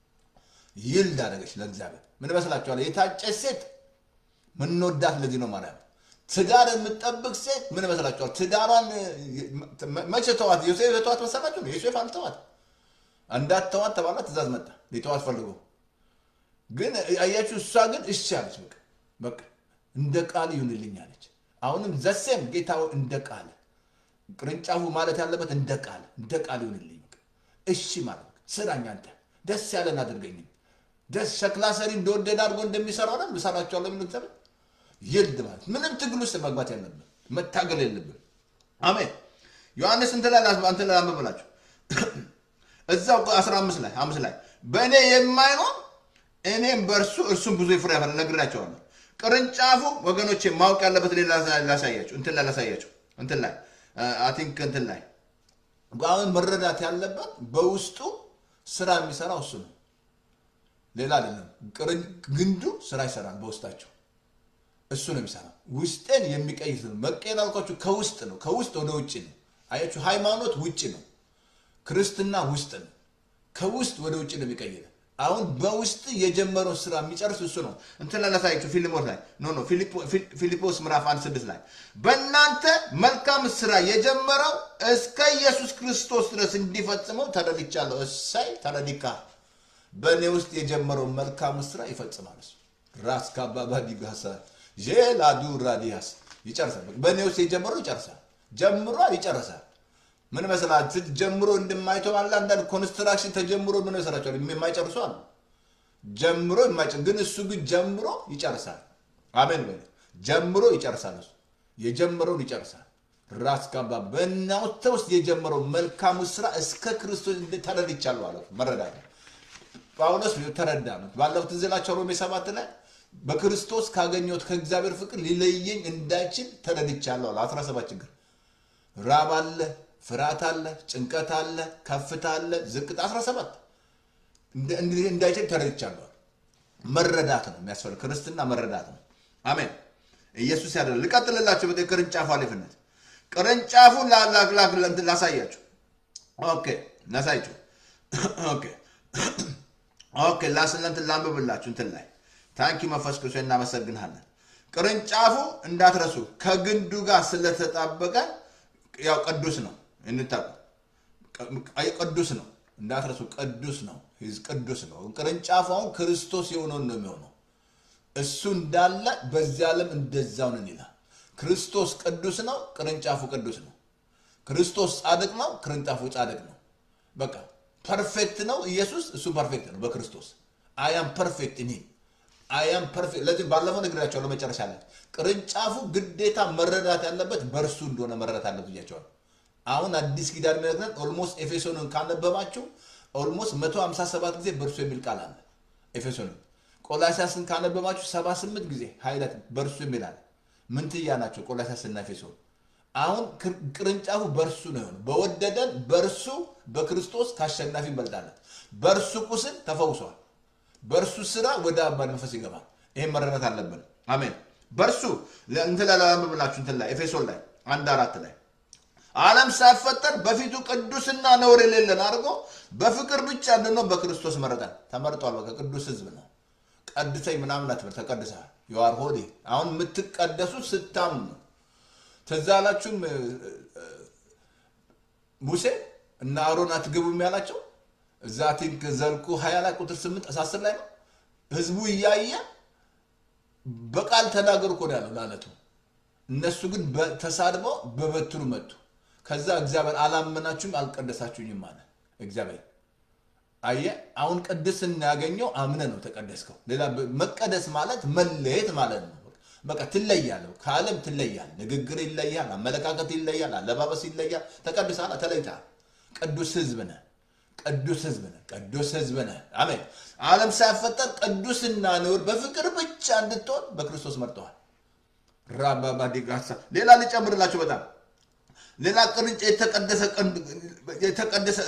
Speaker 1: ይልድ አደረገች ለእግዚአብሔር ምን ይመስላችኋል? የታጨች ሴት ምንወዳት ለዚህ ነው ማርያም። ትዳር የምትጠብቅ ሴት ምን ይመስላችኋል? ትዳሯን መቼ ተዋት? ዮሴፍ የተዋት መሰላችሁ? ዮሴፍ አልተዋት። እንዳትተዋት ተባላ፣ ትእዛዝ መጣ። ሊተዋት ፈልጎ ግን አያችሁ፣ እሷ ግን እሺ አለች። በቃ በቃ እንደ ቃል ይሁንልኝ አለች። አሁንም ዘሴም ጌታ እንደ ቃል ቅርንጫፉ ማለት ያለበት እንደ ቃል እንደ ቃል ይሁንልኝ። እሺ ማለት ስራኝ፣ አንተ ደስ ያለን አድርገኝ። ደስ ሸክላ ሰሪ እንደወደደ አድርጎ እንደሚሰራው ነው ልሰራቸዋለሁ። ምን ተበ ይልድ ማለት ምንም ትግል ውስጥ መግባት ያለብን መታገል የለብን። አሜን። ዮሐንስ እንትን ላይ እንትን ላይ አንብብላችሁ እዛው 15 ላይ አምስት ላይ በእኔ የማይኖር እኔም በእርሱ እርሱም ብዙ ፍሬ ያፈራል ነግራቸዋለሁ። ቅርንጫፉ ወገኖቼ ማወቅ ያለበት ሌላ ላሳያቸው እንትን ላይ ላሳያቸው እንትን ላይ አይ ቲንክ እንትን ላይ አሁን መረዳት ያለበት በውስጡ ስራ የሚሰራው እሱ ነው፣ ሌላ አይደለም። ግንዱ ስራ ይሰራል በውስጣቸው እሱ ነው የሚሰራው። ውስጤን የሚቀይር ነው። መቀየር አልኳችሁ ከውስጥ ነው፣ ከውስጥ ወደ ውጭ ነው። አያችሁ፣ ሃይማኖት ውጭ ነው፣ ክርስትና ውስጥ ነው። ከውስጥ ወደ ውጭ ነው የሚቀይር። አሁን በውስጥ የጀመረው ስራ የሚጨርስ እሱ ነው። እንትን ላይ ላሳያችሁ ፊልሞስ ላይ ኖ ኖ ፊልጶስ ምዕራፍ አንድ ስድስት ላይ በእናንተ መልካም ስራ የጀመረው እስከ ኢየሱስ ክርስቶስ ድረስ እንዲፈጽመው ተረድቻለሁ። እሳይ ተረዲካ በእኔ ውስጥ የጀመረው መልካም ስራ ይፈጽማል። እሱ ራስ ካባባ ዲጋሳ ዤላዱ ራዲያስ ይጨርሳል። በእኔ ውስጥ የጀመረው ይጨርሳል። ጀምሯል፣ ይጨርሳል። ምን መሰላል ጀምሮ እንደማይተው አለ። አንዳንድ ኮንስትራክሽን ተጀምሮ ምን መሰላቸዋል የማይጨርሱ አሉ። ጀምሮ የማይጨርስ ግን እሱ ግን ጀምሮ ይጨርሳል። አሜን በል ጀምሮ ይጨርሳል። እሱ የጀመረውን ይጨርሳል። ራስ ጋባ በእናንተ ውስጥ የጀመረው መልካሙ ስራ እስከ ክርስቶስ ተረድቻለሁ አለ። መረዳት ጳውሎስ ተረዳ ነው። ባለፉት ትዝላቸው ሮሜ ሰባት ላይ በክርስቶስ ካገኘሁት ከእግዚአብሔር ፍቅር ሊለየኝ እንዳይችል ተረድቻለሁ አለ። 17 ችግር ራብ አለ፣ ፍርሃት አለ፣ ጭንቀት አለ፣ ከፍታ አለ፣ ዝቅታ 17 እንዳይችል ተረድቻለሁ። መረዳት ነው የሚያስፈልግ ክርስትና መረዳት ነው። አሜን። ኢየሱስ ያደለ ልቀጥልላቸው። በ ቅርንጫፉ አሪፍነት ቅርንጫፉን ላሳያችሁ። ኦኬ ላሳያችሁ። ኦኬ ኦኬ ላስለንትን ላንብብላችሁ እንትን ላይ ታንኪ መንፈስ ቅዱስ እናመሰግንሃለን። ቅርንጫፉ እንዳትረሱ ከግንዱ ጋር ስለተጣበቀ ያው ቅዱስ ነው እንታቁ ቅዱስ ነው እንዳትረሱ ቅዱስ ነው ቅዱስ ነው። ቅርንጫፉ አሁን ክርስቶስ የሆነውን ነው የሚሆነው እሱ እንዳለ በዚህ ዓለም እንደዛው ነን ይላል። ክርስቶስ ቅዱስ ነው፣ ቅርንጫፉ ቅዱስ ነው። ክርስቶስ ጻድቅ ነው፣ ቅርንጫፉ ጻድቅ ነው። በቃ ፐርፌክት ነው ኢየሱስ፣ እሱ ፐርፌክት ነው በክርስቶስ አያም ፐርፌክት እኔ አያም ፐርፌክት። ለዚህ ባለፈው ነግሬያቸዋለሁ። ለመጨረሻ ላይ ቅርንጫፉ ግዴታ መረዳት ያለበት በእርሱ እንደሆነ መረዳት አለበት ብያቸዋለሁ። አሁን አዲስ ኪዳን የሚነግረን ኦልሞስት ኤፌሶንን ካነበባችሁ ኦልሞስት 157 ጊዜ በእርሱ የሚል ቃል አለ ኤፌሶንን ቆላሲያስን ካነበባችሁ 78 ጊዜ ኃይለት በእርሱ የሚላል ምንትያ ናቸው ቆላሲያስና ኤፌሶን። አሁን ቅርንጫፉ በእርሱ ነው የሆነው። በወደደን በእርሱ በክርስቶስ ከአሸናፊ እንበልጣለን። በእርሱ ቁስል ተፈውሷል። በእርሱ ስራ ወደ አባ መንፈስ ይገባል። ይህም መረዳት አለብን። አሜን። በእርሱ እንትን ላይ ላንብብላችሁ እንትን ላይ ኤፌሶን ላይ አንድ አራት ላይ ዓለም ሳይፈጠር በፊቱ ቅዱስና ነውር የሌለን አድርጎ በፍቅር ብቻ እንድንሆን በክርስቶስ መረጠን። ተመርጧል። በቃ ቅዱስ ህዝብ ነው። ቀድሰኝ ምናምን አትበል፣ ተቀድሰሃል። የዋር ሆዴ አሁን የምትቀደሱት ስታምኑ ነው። ትዝ አላችሁም ሙሴ እና አሮን አትገቡም ያላቸው እዛ ቲንክ ዘልቁ ሀያ ላይ ቁጥር ስምንት አስር ላይ ነው። ህዝቡ እያየ በቃል ተናገሩ እኮ ነው ያለው ለአለቱ። እነሱ ግን ተሳድበው በበትሩ መቱ። ከዛ እግዚአብሔር አላመናችሁም አልቀደሳችሁኝም አለ እግዚአብሔር። አየ አሁን ቅድስና ያገኘው አምነ ነው ተቀደስከው። ሌላ መቀደስ ማለት መለየት ማለት ነው። በቃ ትለያለህ፣ ከዓለም ትለያል። ንግግር ይለያል፣ አመለካከት ይለያል፣ አለባበስ ይለያል። ተቀድሰሃል፣ ተለይተሃል። ቅዱስ ህዝብ ነህ። ቅዱስ ህዝብ ነህ። ቅዱስ ህዝብ ነህ። አሜን። ዓለም ሳይፈጠር ቅዱስና ነውር በፍቅር ብቻ እንድትሆን በክርስቶስ መርጠዋል። ራባባዲጋሳ ሌላ ልጨምርላችሁ በጣም ሌላ ቅርንጫ የተቀደሰ የተቀደሰ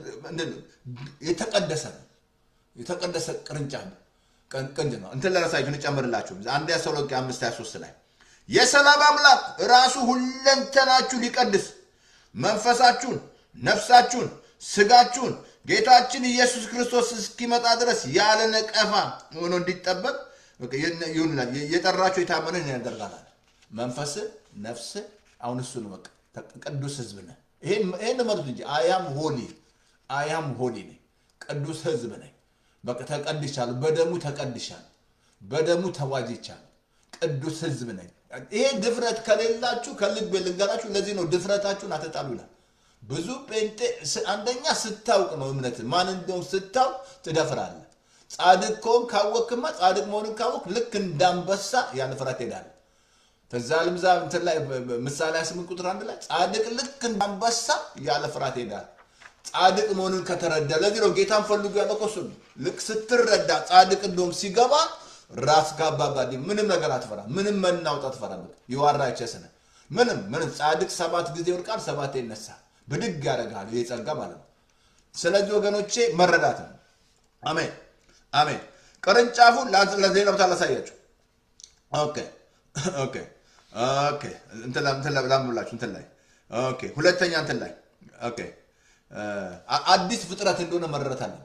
Speaker 1: የተቀደሰ ነው። የተቀደሰ ቅርንጫፍ ቅንድ ነው። እንትን ለራሳችሁ ልጨምርላችሁ አንደኛ ተሰሎንቄ አምስት ሀያ ሶስት ላይ የሰላም አምላክ ራሱ ሁለንተናችሁ ሊቀድስ መንፈሳችሁን፣ ነፍሳችሁን፣ ስጋችሁን ጌታችን ኢየሱስ ክርስቶስ እስኪመጣ ድረስ ያለ ነቀፋ ሆኖ እንዲጠበቅ ይሁንላል። የጠራችሁ የታመንን ያደርጋል። መንፈስ ነፍስ አሁን እሱ ነው በቃ ቅዱስ ህዝብ ነህ። ይሄን መሩት እንጂ አያም ሆሊ አያም ሆሊ ነኝ፣ ቅዱስ ህዝብ ነኝ። በቃ ተቀድሻለሁ፣ በደሙ ተቀድሻለሁ፣ በደሙ ተዋጅቻለሁ፣ ቅዱስ ህዝብ ነኝ። ይሄ ድፍረት ከሌላችሁ ከልብ ልንገራችሁ፣ ለዚህ ነው ድፍረታችሁን አትጣሉ ይላል። ብዙ ጴንጤ አንደኛ ስታውቅ ነው እምነት ማን እንደውም ስታውቅ ትደፍራለህ። ጻድቅ ከሆን ካወቅክማ ጻድቅ መሆንን ካወቅ ልክ እንዳንበሳ ያለ ፍርሃት ትሄዳለህ። ከዛ ልምዛ እንትን ላይ ምሳሌ ስምንት ቁጥር አንድ ላይ ጻድቅ ልክ እንዳንበሳ ያለ ፍርሃት ይሄዳል። ጻድቅ መሆኑን ከተረዳ ለዚህ ነው ጌታን ፈልጉ ያለው እኮ እሱ ነው። ልክ ስትረዳ ጻድቅ እንደውም ሲገባ ራስ ጋባባዲ ምንም ነገር አትፈራ፣ ምንም መናውጥ አትፈራ። የዋራ ቸስነ ምንም ምንም ጻድቅ ሰባት ጊዜ ይወድቃል፣ ሰባት ይነሳል፣ ብድግ ያደርጋል። ይህ ጸጋ ማለት ነው። ስለዚህ ወገኖቼ መረዳት ነው። አሜን አሜን። ቅርንጫፉን ለሌላ ቦታ ላሳያችሁ። ኦኬ ኦኬ ኦኬ እንትን እንትን ላምብላችሁ እንትን ላይ ኦኬ ሁለተኛ እንትን ላይ ኦኬ አዲስ ፍጥረት እንደሆነ መረዳት አለበት።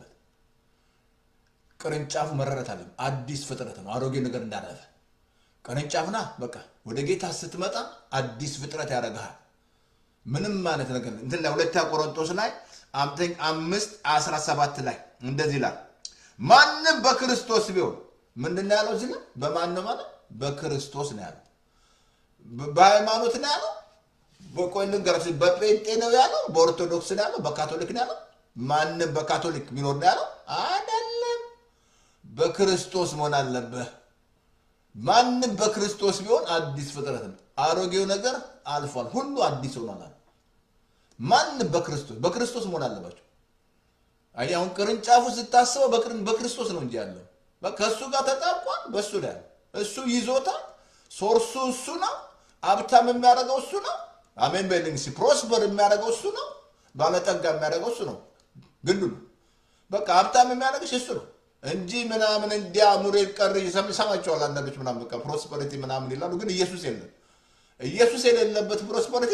Speaker 1: ቅርንጫፉ መረዳት አለበት። አዲስ ፍጥረት ነው። አሮጌ ነገር እንዳረፈ ቅርንጫፍና በቃ ወደ ጌታ ስትመጣ አዲስ ፍጥረት ያደርግሃል። ምንም ማለት ነገር እንትን ላይ ሁለተኛ ቆሮንቶስ ላይ አምስት አስራ ሰባት ላይ እንደዚህ ይላል ማንም በክርስቶስ ቢሆን ምንድን ነው ያለው? እዚህ ላይ በማን ነው ማለት በክርስቶስ ነው ያለው። በሃይማኖት ነው ያለው። በቆይ ልንገራችሁ፣ በጴንጤ ነው ያለው፣ በኦርቶዶክስ ነው ያለው፣ በካቶሊክ ነው ያለው። ማንም በካቶሊክ ቢኖር ነው ያለው አይደለም። በክርስቶስ መሆን አለብህ። ማንም በክርስቶስ ቢሆን አዲስ ፍጥረት ነው። አሮጌው ነገር አልፏል፣ ሁሉ አዲስ ሆኗል አለ። ማንም በክርስቶስ በክርስቶስ መሆን አለባቸው። አየህ አሁን ቅርንጫፉ ስታስበው በቅርን- በክርስቶስ ነው እንጂ ያለው በቃ ከእሱ ጋር ተጣብቋል። በእሱ ላይ ያለው እሱ ይዞታል። ሶርሱ እሱ ነው። ሀብታም የሚያደርገው እሱ ነው። አሜን በልኝ እስኪ። ፕሮስፐር የሚያደርገው እሱ ነው። ባለጠጋ የሚያደርገው እሱ ነው። ግንዱ ነው። በቃ ሀብታም የሚያደርግሽ እሱ ነው እንጂ ምናምን እንዲያ ሙሬ ቀር ሰማቸዋል። አንዳንዶች ምናምን በቃ ፕሮስፐሪቲ ምናምን ይላሉ፣ ግን ኢየሱስ የለም። ኢየሱስ የሌለበት ፕሮስፐሪቲ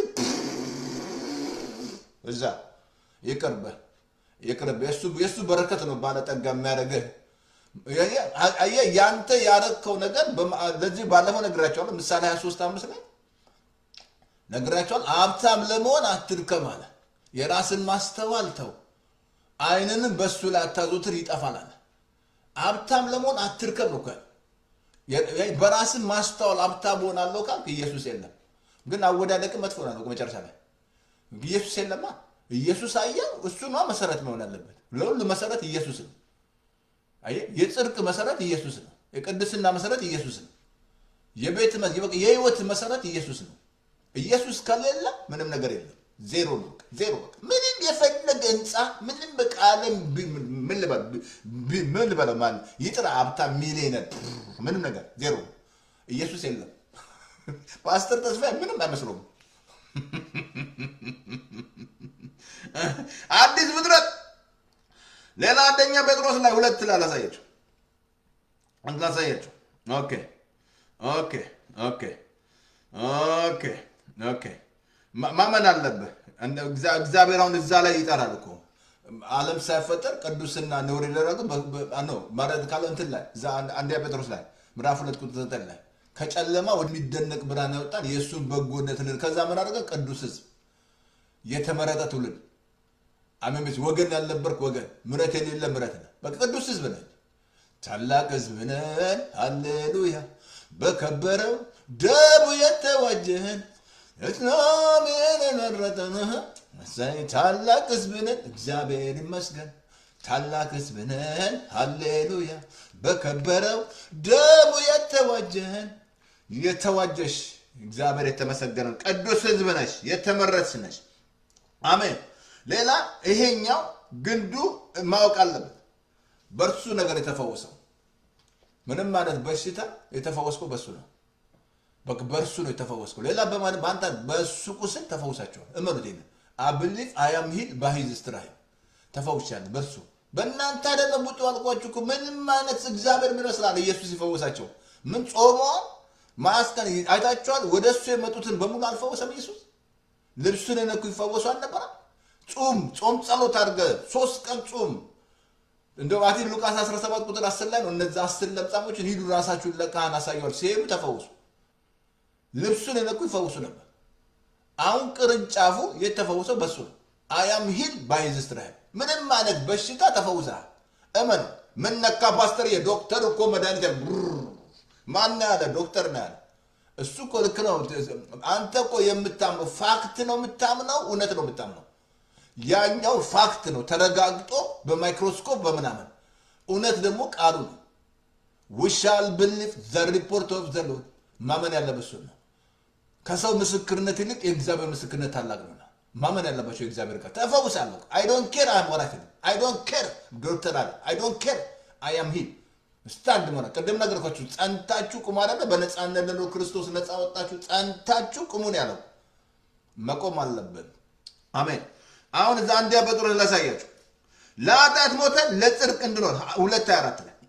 Speaker 1: እዛ ይቅርብህ ይቅርብህ። የእሱ የእሱ በረከት ነው ባለጠጋ የሚያደርግህ። አየህ ያንተ ያረግከው ነገር በማ- ለዚህ ባለፈው ነግራቸዋለሁ። ምሳሌ 23 አምስት ላይ ነግራቸዋል። ሀብታም ለመሆን አትድከም አለ። የራስን ማስተዋል ተው፣ አይንንም በእሱ ላይ አታዞትር ይጠፋል አለ። ሀብታም ለመሆን አትድከም ነው እኮ ያለው። የ- በራስን ማስተዋል ሀብታም እሆናለሁ ካልክ ኢየሱስ የለም። ግን አወዳደቅ መጥፎ ነው መጨረሻ ላይ ኢየሱስ የለማ። ኢየሱስ አየህ፣ እሱ ነዋ መሰረት መሆን አለበት። ለሁሉ መሰረት ኢየሱስ ነው። አየህ፣ የጽድቅ መሰረት ኢየሱስ ነው። የቅድስና መሰረት ኢየሱስ ነው። የቤት መ- የበቃ የህይወት መሰረት ኢየሱስ ነው። ኢየሱስ ከሌለ ምንም ነገር የለም። ዜሮ ነው። በቃ ዜሮ በቃ ምንም የፈለገ ህንፃ ምንም በቃ ዓለም ቢ- ምን ልበል- ቢ- ምን ልበለው ማለት ይጥራ ሀብታም ሚሊዮነር ምንም ነገር ዜሮ ነው። ኢየሱስ የለም። ፓስተር ተስፋዬ ምንም አይመስለውም። አዲስ ፍጥረት ሌላ አንደኛ ጴጥሮስ ላይ ሁለት ላይ ላሳያቸው አንድ ላሳያቸው። ኦኬ ኦኬ ኦኬ ኦኬ ኦኬ ማ- ማመን አለብህ። እንደ- እግዚአ- እግዚአብሔር አሁን እዛ ላይ ይጠራል እኮ ዓለም ሳይፈጠር ቅዱስና ነውር የደረገ ነው ማለት ካለ እንትን ላይ እዛ አንድ- አንደኛ ጴጥሮስ ላይ ምዕራፍ ሁለት ቁጥር ዘጠኝ ላይ ከጨለማ ወደሚደነቅ ብርሃን ያወጣን የእሱን በጎነት ልን ከዛ ምን አደረገ? ቅዱስ ህዝብ የተመረጠ ትውልድ አሜን። ቤት ወገን ያልነበርክ ወገን ምረት የሌለ ምረት ነህ። በቃ ቅዱስ ህዝብ ነህ። ታላቅ ህዝብ ነን። ሃሌሉያ በከበረው ደሙ የተዋጀህን እስላምን የመረጠንህ እሰይ ታላቅ ህዝብ ነን። እግዚአብሔር ይመስገን። ታላቅ ህዝብ ነን። ሃሌሉያ በከበረው ደሙ የተዋጀህን የተዋጀሽ እግዚአብሔር የተመሰገነ ነው። ቅዱስ ህዝብ ነሽ፣ የተመረጥሽ ነሽ። አሜን። ሌላ ይሄኛው ግንዱ ማወቅ አለበት። በእርሱ ነገር የተፈወሰው ምንም አይነት በሽታ የተፈወስከው በእሱ ነው። በቃ በእርሱ ነው የተፈወስከው። ሌላ በማን በአንተ በእሱ ቁስል ተፈውሳቸዋል። እመኑት። ይሄን አብሊፍ አያም ሂል ባሂዝ ስትራይ ተፈውሻለሁ በእርሱ በእናንተ አይደለም ውጡ አልኳችሁ እኮ። ምንም አይነት እግዚአብሔር ምን ይመስላል? ኢየሱስ ይፈወሳቸው ምን ጾመዋል? ማስቀን አይታችኋል። ወደ እሱ የመጡትን በሙሉ አልፈወሰም ኢየሱስ። ልብሱን የነኩ ይፈወሱ አልነበረ? ጹም ጾም ጸሎት አድርገ ሶስት ቀን ጹም። እንደው አቲ ሉቃስ 17 ቁጥር 10 ላይ ነው እነዚ አስር ለምጻሞችን ሂዱ ራሳችሁን ለካህን አሳየዋል። ሲሄዱ ተፈወሱ። ልብሱን የነኩ ይፈወሱ ነበር። አሁን ቅርንጫፉ የተፈወሰው በሱ ነው። አያም ሂል ባይዝ ስትራይል ምንም አይነት በሽታ ተፈውሰሃል። እመን። ምን ነካ ፓስተር? የዶክተር እኮ መድኃኒት ያለ ማን ያለ ዶክተር ነው ያለ። እሱ እኮ ልክ ነው። አንተ እኮ የምታምነው ፋክት ነው የምታምነው፣ እውነት ነው የምታምነው። ያኛው ፋክት ነው ተረጋግጦ በማይክሮስኮፕ በምናምን፣ እውነት ደግሞ ቃሉ ነው። ውሻል ብሊፍ ዘ ሪፖርት ኦፍ ዘ ሎርድ ማመን ያለበት እሱን ነው። ከሰው ምስክርነት ይልቅ የእግዚአብሔር ምስክርነት ታላቅ ነው። ማመን ያለባቸው የእግዚአብሔር ቃል ተፈውሳለሁ። አይ ዶንት ኬር አም ወራክ አይ ዶንት ኬር ዶክተር አለ አይ ዶንት ኬር አይ አም ሂል ስታንድ መሆነ ቅድም ነገርኳችሁ። ጸንታችሁ ቁሙ አይደለ? በነፃነት ለኖር ክርስቶስ ነፃ ወጣችሁ። ጸንታችሁ ቁሙን ያለው መቆም አለብን። አሜን። አሁን እዛ አንዲያ ጴጥሮስ ላሳያችሁ። ለኃጢአት ሞተን ለጽድቅ እንድኖር ሁለት ሃያ አራት ላይ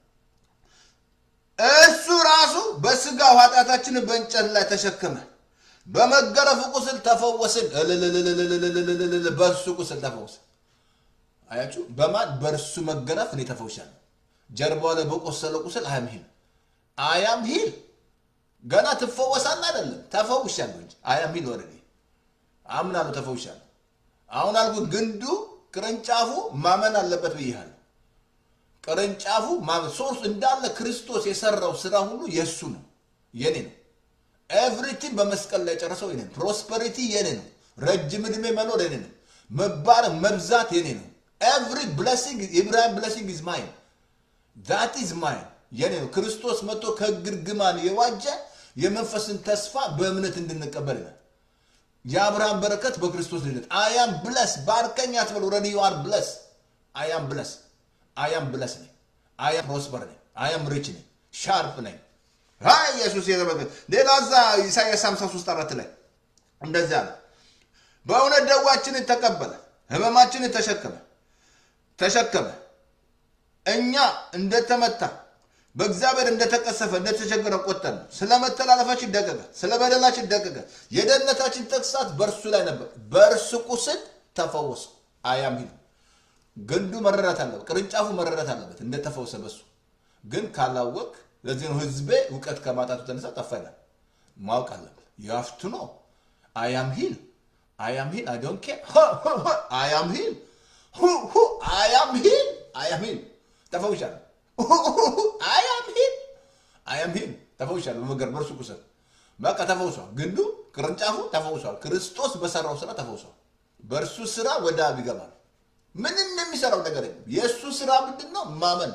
Speaker 1: እሱ ራሱ በስጋው ኃጢአታችንን በእንጨት ላይ ተሸከመ፣ በመገረፉ ቁስል ተፈወስን። እልልልልልልልልልል በእርሱ ቁስል ተፈወስን። አያችሁ፣ በማን በእርሱ መገረፍ እኔ ተፈውሻለሁ። ጀርባው ላይ በቆሰለ ቁስል አያም ሂል አያም ሂል ገና ትፈወሳለህ አይደለም፣ ተፈውሻለሁ እንጂ አያም ሂል ወረዴ አምናለሁ፣ ተፈውሻለሁ። አሁን አልኩ ግንዱ ቅርንጫፉ ማመን አለበት ብያለሁ። ቅርንጫፉ ሶርስ እንዳለ ክርስቶስ የሰራው ስራ ሁሉ የእሱ ነው፣ የኔ ነው። ኤቭሪቲንግ በመስቀል ላይ ጨረሰው የኔ ነው። ፕሮስፐሪቲ የኔ ነው። ረጅም ዕድሜ መኖር የኔ ነው። መባረክ መብዛት የኔ ነው። ኤቭሪ ብለሲንግ ኢብራሂም ብለሲንግ ኢዝ ማይን ዛት ኢዝ ማይን። የኔ ነው። ክርስቶስ መጥቶ ከሕግ እርግማን የዋጀ የመንፈስን ተስፋ በእምነት እንድንቀበል ይላል። የአብርሃም በረከት በክርስቶስ ልደት አያም ብለስ ባርከኝ አትበል። ኦልሬዲ ዩ አር ብለስ አያም ብለስ አያም ብለስ ነኝ። አያም ፕሮስፐር ነኝ። አያም ሪች ነኝ። ሻርፕ ነኝ። አይ ኢየሱስ የተመለከተ ሌላ እዛ ኢሳያስ 53 አራት ላይ እንደዚያ አለ። በእውነት ደዋችንን ተቀበለ፣ ህመማችንን ተሸከመ ተሸከመ እኛ እንደተመታ በእግዚአብሔር እንደተቀሰፈ እንደተቸገረ ቆጠር ነው። ስለ መተላለፋችን ደቀቀ፣ ስለ በደላችን ደቀቀ። የደህንነታችን ተግሳት በእርሱ ላይ ነበር፣ በእርሱ ቁስል ተፈወሰ። አያም ሂል ግንዱ መረዳት አለበት፣ ቅርንጫፉ መረዳት አለበት እንደተፈወሰ በሱ ግን ካላወቅ ለዚህ ነው ህዝቤ እውቀት ከማጣቱ ተነሳ ጠፋ ይላል። ማወቅ አለበት። ያፍቱ ነው አያም ሂል አያም ሂል አይ ዶንት ኬር አያም ሂል አያም ሂል አያም ሂል ተፈውሻለሁ። አያም ሂል አያም ሂል ተፈውሻለሁ። በመገር በእርሱ ቁስል በቃ ተፈውሷል። ግንዱ ቅርንጫፉ ተፈውሷል። ክርስቶስ በሰራው ስራ ተፈውሷል። በእርሱ ስራ ወደ አብ ይገባል። ምንም የሚሰራው ነገር የለም። የእሱ ስራ ምንድን ነው? ማመን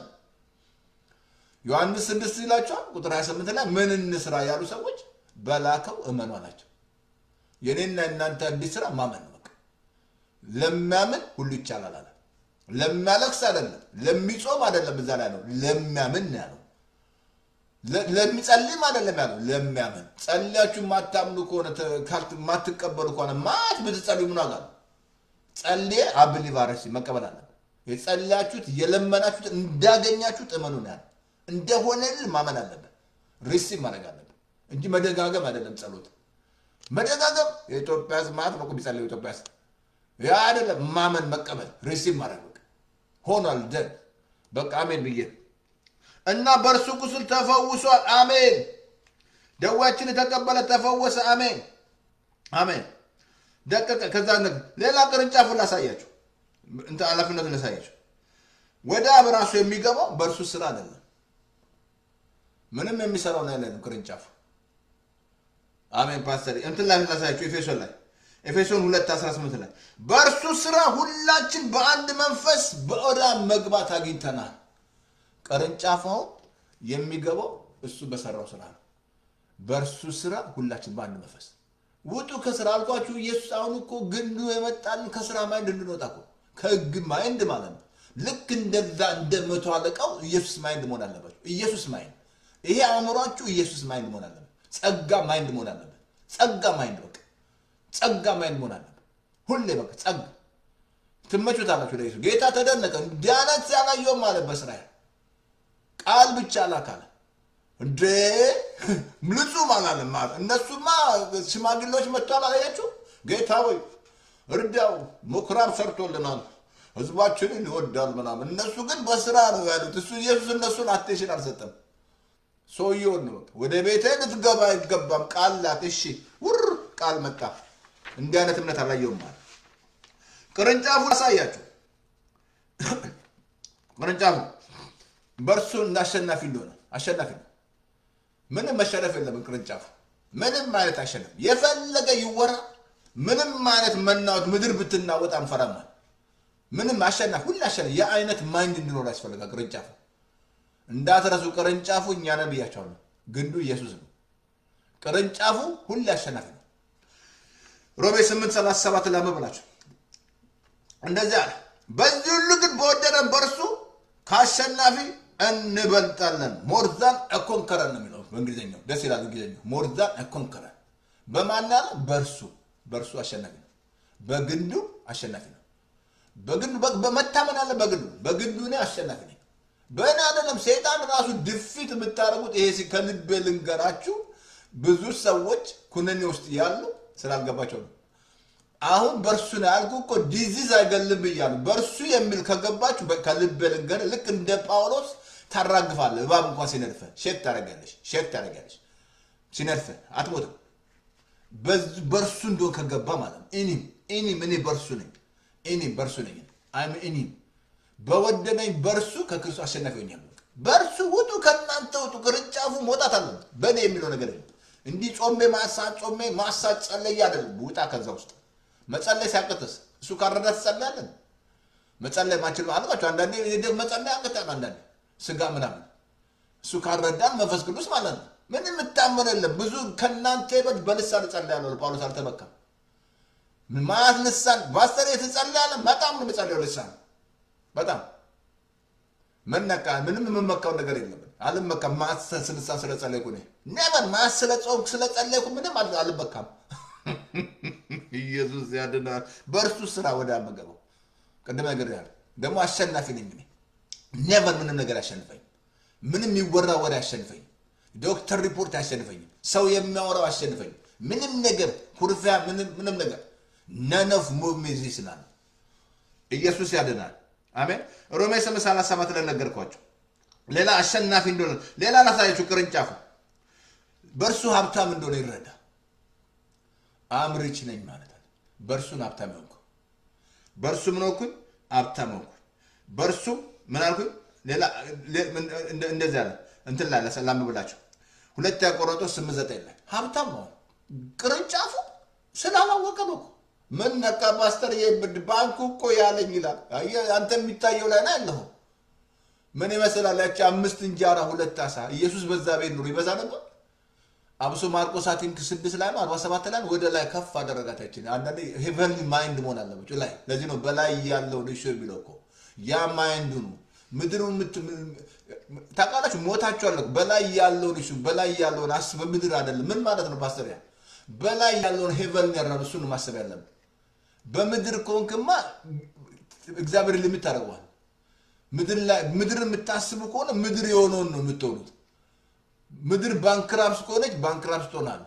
Speaker 1: ዮሐንስ ስድስት ይላቸዋል ቁጥር 28 ላይ ምን እንስራ ያሉ ሰዎች በላከው እመኑ አላቸው። የኔና እናንተ እንዲህ ስራ ማመን ነው። በቃ ለሚያምን ሁሉ ይቻላል አለ። ለሚያለቅስ አይደለም፣ ለሚጾም አይደለም፣ እዛ ላይ ነው ለሚያምን ነው ያለው። ለሚጸልም አይደለም ያለው፣ ለሚያምን። ጸልያችሁ የማታምኑ ከሆነ የማትቀበሉ ከሆነ ማት ብትጸልዩ ምን ዋጋ ነው? ጸልዬ አብሊቭ አረሲ መቀበል አለበት። የጸልያችሁት የለመናችሁት እንዳገኛችሁት እመኑ ነው ያለው። እንደሆነል ማመን አለበት። ሪሲቭ ማድረግ አለበት እንጂ መደጋገም አይደለም ጸሎት መደጋገም የኢትዮጵያ ሕዝብ ማለት ነው ቢጸልዩ ኢትዮጵያ ሕዝብ ያ አይደለም ማመን መቀበል ሪሲቭ ማድረግ በቃ ሆኗል ደን በቃ አሜን ብዬ እና በእርሱ ቁስል ተፈውሷል አሜን ደዌያችን ተቀበለ ተፈወሰ አሜን አሜን ደቀቀ ከዛ ሌላ ቅርንጫፉን ላሳያችሁ እንትን ኃላፊነቱን ላሳያችሁ ወደ አብ ራሱ የሚገባው በእርሱ ስራ አይደለም ምንም የሚሰራው ነው ያለን ቅርንጫፉ አሜን ፓስተር እንትን ላይ ላሳያችሁ ኤፌሶን ላይ ኤፌሶን 2 18 ላይ በእርሱ ስራ ሁላችን በአንድ መንፈስ በኦዳ መግባት አግኝተናል። ቅርንጫፋው የሚገባው እሱ በሰራው ስራ ነው። በእርሱ ስራ ሁላችን በአንድ መንፈስ ውጡ ከስራ አልኳችሁ። ኢየሱስ አሁን እኮ ግንዱ የመጣልን ከስራ ማይንድ እንድንወጣ እኮ ከህግ ማይንድ ማለት ነው። ልክ እንደዛ እንደ መቶ አለቃው ኢየሱስ ማይንድ መሆን አለባቸው። ኢየሱስ ማይንድ ይሄ አእምሯችሁ ኢየሱስ ማይንድ መሆን አለበት። ጸጋ ማይንድ መሆን አለበት። ጸጋ ማይንድ በቃ ጸጋ ማይንድ መሆን አለበት። ሁሌ በቃ ጸጋ ትመቹታላችሁ። ለኢየሱስ ጌታ ተደነቀ። እንዲህ አይነት ያላየውም አለ በእስራኤል ቃል ብቻ ላካለ እንዴ ምልጹም አላለም ማለት እነሱማ ሽማግሌዎች መጥተዋል። አላያችሁ ጌታ ወይ እርዳው፣ ምኩራብ ሰርቶልናል፣ ህዝባችንን ይወዳል ምናምን። እነሱ ግን በስራ ነው ያሉት። እሱ ኢየሱስ እነሱን አቴንሽን አልሰጠም። ሰውየውን ነው ወደ ቤቴ ልትገባ አይገባም፣ ቃል ላት። እሺ ውር ቃል መጣ። እንዲህ አይነት እምነት አላየውም ማለት ቅርንጫፉ አሳያችሁ። ቅርንጫፉ በእርሱ እንዳሸናፊ እንደሆነ አሸናፊ ነው። ምንም መሸነፍ የለብን። ቅርንጫፉ ምንም አይነት አሸነፍ የፈለገ ይወራ። ምንም አይነት መናወጥ ምድር ብትናወጥ አንፈራማል። ምንም አሸናፊ ሁሉ አሸናፊ የአይነት ማይንድ እንዲኖር ያስፈልጋል። ቅርንጫፉ እንዳትረሱ። ቅርንጫፉ እኛ ነን ብያቸዋለሁ። ግንዱ ኢየሱስ ነው። ቅርንጫፉ ሁሉ አሸናፊ ነው። ሮሜ 8 37 ላይ ብላችሁ እንደዚህ አለ። በዚህ ሁሉ ግን በወደደን በእርሱ ከአሸናፊ እንበልጣለን። ሞርዛን ኮንከረን ነው የሚለው በእንግሊዝኛው። ደስ ይላል እንግሊዝኛው። ሞርዛን ኮንከረን በማን ያለ? በእርሱ በእርሱ አሸናፊ ነው። በግንዱ አሸናፊ ነው። በግንዱ በመታመን አለ። በግንዱ በግንዱ እኔ አሸናፊ ነኝ። በእኔ አይደለም። ሰይጣን ራሱ ድፊት የምታደርጉት ይሄ ከልቤ ልንገራችሁ፣ ብዙ ሰዎች ኩነኔ ውስጥ ያሉ ስላልገባቸው ነው። አሁን በእርሱ ነው ያልኩ እኮ ዲዚዝ አይገልም ብያሉ። በእርሱ የሚል ከገባችሁ ከልቤ ልንገር፣ ልክ እንደ ጳውሎስ ታራግፋለህ። እባብ እንኳን ሲነድፈ ሼክ ታደርጊያለሽ፣ ሼክ ታደርጊያለሽ። ሲነድፈ አትሞትም። በእርሱ እንደሆን ከገባ ማለት ነው። እኔም እኔም እኔ በእርሱ ነኝ፣ እኔም በእርሱ ነኝ። አይም እኔም በወደደኝ በእርሱ ከክርስቶስ አሸናፊ ሆኛለሁ። በእርሱ ውጡ፣ ከእናንተ ውጡ። ቅርንጫፉ መውጣት አለበት። በእኔ የሚለው ነገር የለም። እንዲህ ጾሜ ማሳት ጾሜ ማሳት ጸለይ አይደለም። ውጣ ከዛ ውስጥ መጸለይ ሲያቅትስ እሱ ካረዳ ትጸለያለን። መጸለይ ማችል አልባቸው አንዳንዴ መጸለይ ያቅታል። አንዳንዴ ስጋ ምናምን እሱ ካልረዳን መንፈስ ቅዱስ ማለት ነው። ምንም የምታመን የለም። ብዙ ከእናንተ ይበልጥ በልሳን እጸልያለሁ ጳውሎስ አልተመካም። ማለት ልሳን ባስተር የተጸለያለ በጣም ነው የምጸልየው ልሳን በጣም መነቃ ምንም የምመካው ነገር የለም። አልመካም። ማሰ ስልሳን ስለጸለይኩ እኔ ነበር ማስ ስለ ጾምኩ ስለጸለይኩ ምንም አል- አልመካም። ኢየሱስ ያድናል። በእርሱ ስራ ወደ አመገበው ቅድም ነገር ያለ ደግሞ አሸናፊ ነኝ እኔ ኔቨር ምንም ነገር አሸንፈኝ ምንም የሚወራ ወሬ አሸንፈኝ ዶክተር ሪፖርት አሸንፈኝም ሰው የሚያወራው አሸንፈኝ ምንም ነገር ኩርፊያ ምንም ምንም ነገር ነነፍ ሙቭ ሚ ስላለ ኢየሱስ ያድናል። አሜን። ሮሜ ስምንት ሰላሳ ሰባት ላይ ነገርኳቸው። ሌላ አሸናፊ እንደሆነ ሌላ ላሳያችሁ። ቅርንጫፉ በእርሱ ሀብታም እንደሆነ ይረዳ። አምርች ነኝ ማለት አለ። በእርሱን ሀብታም ሆንኩ። በእርሱ ምን ሆንኩኝ? ሀብታም ሆንኩ። በእርሱ ምን አልኩኝ? ሌላ ሌ- ምን- እንደ- እንደዚህ አለ እንትን ላይ ላምብላቸው ሁለተኛ ቆሮንቶስ ስምንት ዘጠኝ ላይ ሀብታም ነው ቅርንጫፉ ስላላወቀ ነው እኮ። ምን ነቃ ፓስተር የብድ ባንኩ እኮ ያለኝ ይላል። አየህ፣ አንተ የሚታየው ላይ ነው ያለኸው። ምን ይመስላል? ያቺ አምስት እንጀራ ሁለት አሳ ኢየሱስ በዛ ቤት ኑሮ ይበዛ ነበር። አብሶ ማርቆስ አቲንክ ስድስት ላይ ነው አርባ ሰባት ላይ ነው ወደ ላይ ከፍ አደረጋታችን። አንዳንዴ ሄቨንሊ ማይንድ መሆን አለባቸው ላይ ለዚህ ነው በላይ ያለው ልሾ የሚለው እኮ ያ ማይንዱ ነው። ምድሩን ምት- ታውቃላችሁ፣ ሞታችኋል እኮ በላይ ያለውን እሱ በላይ ያለውን አስብ። በምድር አይደለም። ምን ማለት ነው ፓስተር? ያ በላይ ያለውን ሄቨን ያራሉ እሱን ነው ማሰብ ያለብን። በምድር ከሆንክማ እግዚአብሔር ሊሚት ታደርገዋል። ምድር ላይ ምድር የምታስቡ ከሆነ ምድር የሆነውን ነው የምትሆኑት። ምድር ባንክራፕስ ከሆነች ባንክራፕስ ትሆናለህ።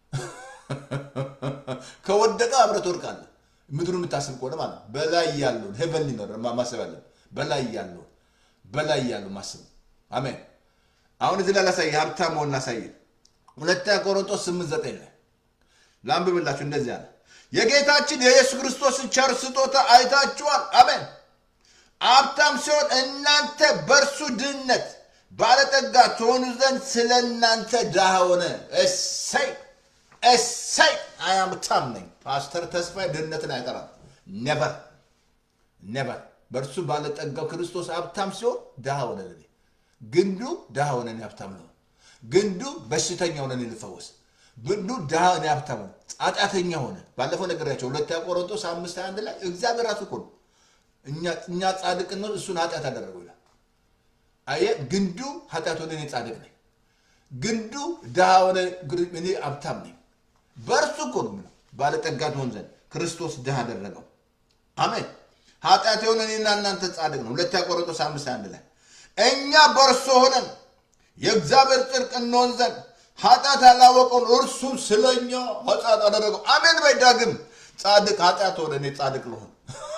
Speaker 1: ከወደቀ አብረህ ትወድቃለህ። ምድሩ የምታስብ ከሆነ ማለት ነው። በላይ ያለውን ሄቨን ሊኖር ማሰብ ያለብን በላይ ያለውን በላይ ያለው ማሰብ አሜን። አሁን እዚህ ላይ ላሳየ ሀብታም መሆን ላሳየ ሁለተኛ ቆሮንቶስ ስምንት ዘጠኝ ላይ ላንብብላችሁ እንደዚህ አለ። የጌታችን የኢየሱስ ክርስቶስን ቸር ስጦታ አይታችኋል። አሜን። ሀብታም ሲሆን እናንተ በእርሱ ድህነት ባለጠጋ ትሆኑ ዘንድ ስለ እናንተ ድሃ ሆነ። እሰይ እሰይ! አያምታም ነኝ ፓስተር ተስፋዬ ድህነትን አይጠራም። ነበር ነበር በእርሱ ባለጠጋው ክርስቶስ ሀብታም ሲሆን ድሃ ሆነ። ለኔ ግንዱ ድሃ ሆነ፣ እኔ ሀብታም ነው። ግንዱ በሽተኛ ሆነ፣ እኔ ልፈወስ። ግንዱ ድሃ እኔ ሀብታም ሆነ፣ ኃጢአተኛ ሆነ። ባለፈው ነገራቸው ሁለተኛ ቆሮንቶስ አምስት ሃያ አንድ ላይ እግዚአብሔር ራሱ እኮ ነው እኛ- እኛ ጻድቅ ነው፣ እሱን ኃጢአት አደረገው ይላል። አየህ፣ ግንዱ ኃጢአት ሆነ፣ እኔ ጻድቅ ነኝ። ግንዱ ድሃ ሆነ፣ ግር- እኔ ሀብታም ነኝ። በእርሱ እኮ ነው የምለው ባለጠጋ ትሆን ዘንድ ክርስቶስ ድሃ አደረገው። አሜን። ኃጢአት የሆነ እኔና እናንተ ጻድቅ ነው። ሁለተኛ ቆሮንቶስ አምስት አንድ ላይ እኛ በእርሱ ሆነን የእግዚአብሔር ጽድቅ እንሆን ዘንድ ኃጢአት ያላወቀውን እርሱን ስለኛ ኃጢአት አደረገው። አሜን በይ። ዳግም ጻድቅ ኃጢአት ሆነ እኔ ጻድቅ ልሆን።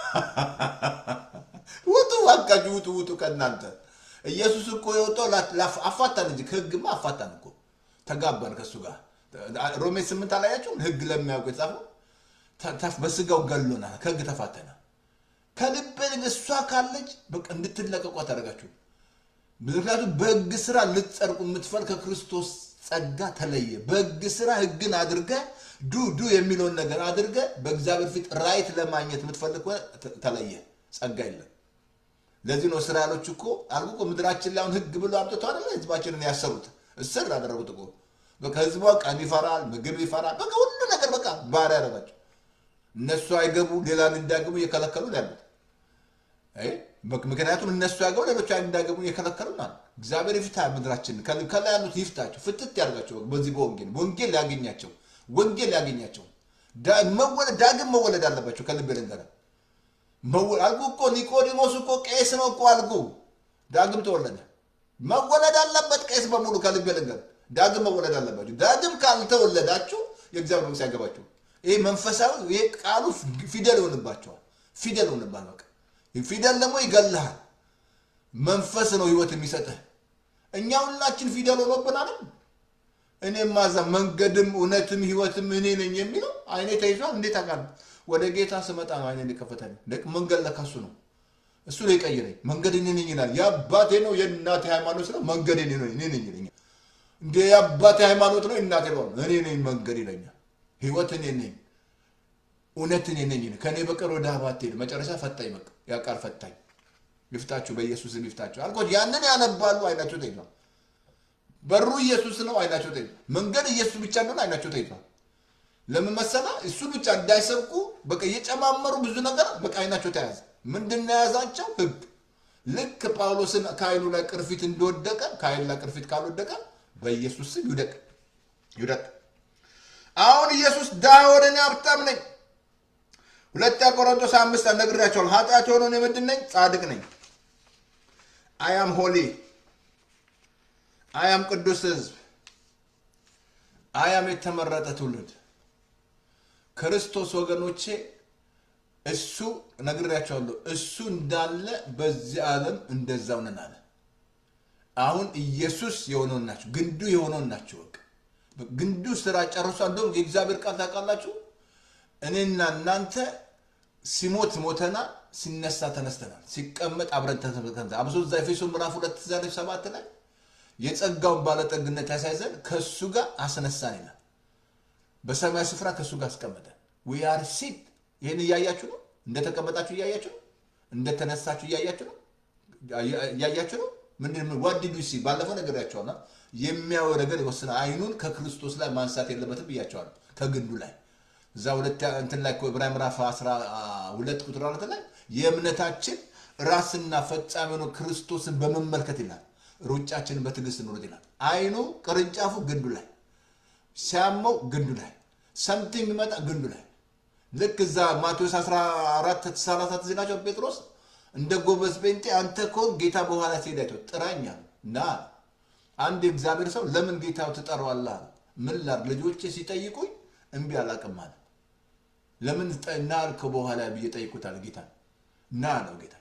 Speaker 1: ውጡ እባካችሁ ውጡ፣ ውጡ ከእናንተ ኢየሱስ እኮ የወጣው ላ- ላ- አፋታን እንጂ ከህግማ አፋታን እኮ ተጋባን ከእሱ ጋር ሮሜ ስምንት አላያችሁም? ህግ ለሚያውቁ የጻፈው ተ- ተ- በስጋው ገሎናል፣ ከህግ ተፋተናል። ከልብ እሷ ካለች በቃ እንድትለቀቁ ታደርጋችሁ። ምክንያቱም በህግ ስራ ልትጸድቁ የምትፈል ከክርስቶስ ጸጋ ተለየ። በህግ ስራ ህግን አድርገ ዱ ዱ የሚለውን ነገር አድርገ በእግዚአብሔር ፊት ራይት ለማግኘት የምትፈልግ ከሆነ ተ- ተለየ። ጸጋ የለም። ለዚህ ነው እስራኤሎች እኮ አልኩ እኮ ምድራችን ላይ አሁን ህግ ብሎ አምጥተው አይደለ ህዝባችንን ያሰሩት እስር አደረጉት እኮ በቃ ህዝቧ ቀን ይፈራል፣ ምግብ ይፈራል። በቃ ሁሉ ነገር በቃ ባሪያ ያደረጋቸው እነሱ አይገቡ ሌላን እንዳገቡ እየከለከሉ ነው ያሉት። አይ፣ ምክ- ምክንያቱም እነሱ ያገቡ ሌሎች እንዳገቡ እየከለከሉ ነው። እግዚአብሔር ይፍታ ምድራችን ከል- ከላይ ያሉት ይፍታቸው፣ ፍትት ያደርጋቸው። በዚህ በወንጌል ወንጌል ያገኛቸው ወንጌል ያገኛቸው። ዳ- መወለድ ዳግም መወለድ አለባቸው። ከልብ ልንገርህ መወ- አልኩ እኮ ኒቆዲሞስ እኮ ቄስ ነው እኮ አልኩ። ዳግም ተወለደ። መወለድ አለበት ቄስ በሙሉ ከልብ ልንገርህ፣ ዳግም መወለድ አለባቸው። ዳግም ካልተወለዳችሁ የእግዚአብሔር መንግስት ያገባችሁ። ይህ መንፈሳዊ ይህ ቃሉ ፊደል ይሆንባቸዋል። ፊደል ይሆንባል። በቃ ፊደል ደግሞ ይገልሃል። መንፈስ ነው ህይወት የሚሰጥህ። እኛ ሁላችን ፊደል ሆኖብን አይደል? እኔ ማዛ መንገድም እውነትም ህይወትም እኔ ነኝ የሚለው አይኔ ተይዟል። እንዴት አውቃለሁ? ወደ ጌታ ስመጣ ነው አይኔ ሊከፈተልኝ። ደቅ መንገድ ለካሱ ነው እሱ ላይ ቀይረኝ። መንገድ እኔ ነኝ ይላል። የአባቴ ነው የእናቴ ሃይማኖት ነው መንገድ እኔ ነኝ እኔ ነኝ ይለኛል። እንደ የአባቴ ሃይማኖት ነው የእናቴ ነው እኔ ነኝ መንገድ ይለኛል። ህይወት እኔ ነኝ፣ እውነት እኔ ነኝ። ከእኔ በቀር ወደ አብ አትሄድም። መጨረሻ ፈታኝ በቃ ያ ቃል ፈታኝ። ይፍታችሁ፣ በኢየሱስም ይፍታችሁ አልኮት። ያንን ያነባሉ አይናቸው ተይዟል። በሩ ኢየሱስ ነው፣ አይናቸው ተይዟል። መንገድ ኢየሱስ ብቻ እንደሆነ አይናቸው ተይዟል። ለምን መሰላ? እሱ ብቻ እንዳይሰብኩ በቃ እየጨማመሩ ብዙ ነገር በቃ አይናቸው ተያዘ። ምንድን ነው የያዛቸው? ህግ። ልክ ጳውሎስን ከአይኑ ላይ ቅርፊት እንደወደቀ ከአይኑ ላይ ቅርፊት ካልወደቀ በኢየሱስ ስም ይውደቅ ይውደቅ። አሁን ኢየሱስ ድሃ ሆነ እኔ ሀብታም ነኝ። ሁለተኛ ቆሮንቶስ አምስት ነግሬያቸዋለሁ። ኃጢአት የሆነ እኔ ምንድን ነኝ? ጻድቅ ነኝ። አያም ሆሊ አያም ቅዱስ ህዝብ አያም የተመረጠ ትውልድ ክርስቶስ ወገኖቼ እሱ ነግሬያቸዋለሁ። እሱ እንዳለ በዚህ ዓለም እንደዛው ነን አለ። አሁን ኢየሱስ የሆነውን ናቸው፣ ግንዱ የሆነውን ናቸው። በቃ ግንዱ ስራ ጨርሷ። እንደውም የእግዚአብሔር ቃል ታውቃላችሁ፣ እኔና እናንተ ሲሞት ሞተናል፣ ሲነሳ ተነስተናል፣ ሲቀመጥ አብረን ተነስተናል። አብሶ እዛ ኤፌሶ ምዕራፍ ሁለት ዛሬ ሰባት ላይ የጸጋውን ባለጠግነት ያሳይዘን ከእሱ ጋር አስነሳን ይላል። በሰማያዊ ስፍራ ከእሱ ጋር አስቀመጠን። ዊ አር ሲት ይህን እያያችሁ ነው። እንደተቀመጣችሁ እያያችሁ ነው። እንደተነሳችሁ እያያችሁ ነው። እያያችሁ ነው። ምንድን ዋዲዱ ሲ ባለፈው ነግሬያቸዋለሁ። የሚያየው ነገር ይወስናል። አይኑን ከክርስቶስ ላይ ማንሳት የለበትም ብያቸዋለሁ። ከግንዱ ላይ እዛ ሁለት እንትን ላይ ዕብራውያን ምዕራፍ አስራ ሁለት ቁጥር አራት ላይ የእምነታችን ራስና ፈጻሚ ሆኖ ክርስቶስን በመመልከት ይላል ሩጫችንን በትዕግስት እንሩጥ ይላል። አይኑ ቅርንጫፉ ግንዱ ላይ ሲያመው ግንዱ ላይ ሰምቲንግ የሚመጣ ግንዱ ላይ ልክ እዛ ማቴዎስ 14 34 ዜናቸው ጴጥሮስ እንደ ጎበዝ ጴንጤ አንተ ከሆን ጌታ በኋላ ሲሄዳቸው ጥራኛ ና አንድ የእግዚአብሔር ሰው ለምን ጌታው ትጠራዋለህ? ምን ላድርግ ልጆቼ ሲጠይቁኝ እምቢ አላቅም አለ። ለምን ና አልከው በኋላ ብዬ ጠይቁታል። ጌታ ና ነው ጌታ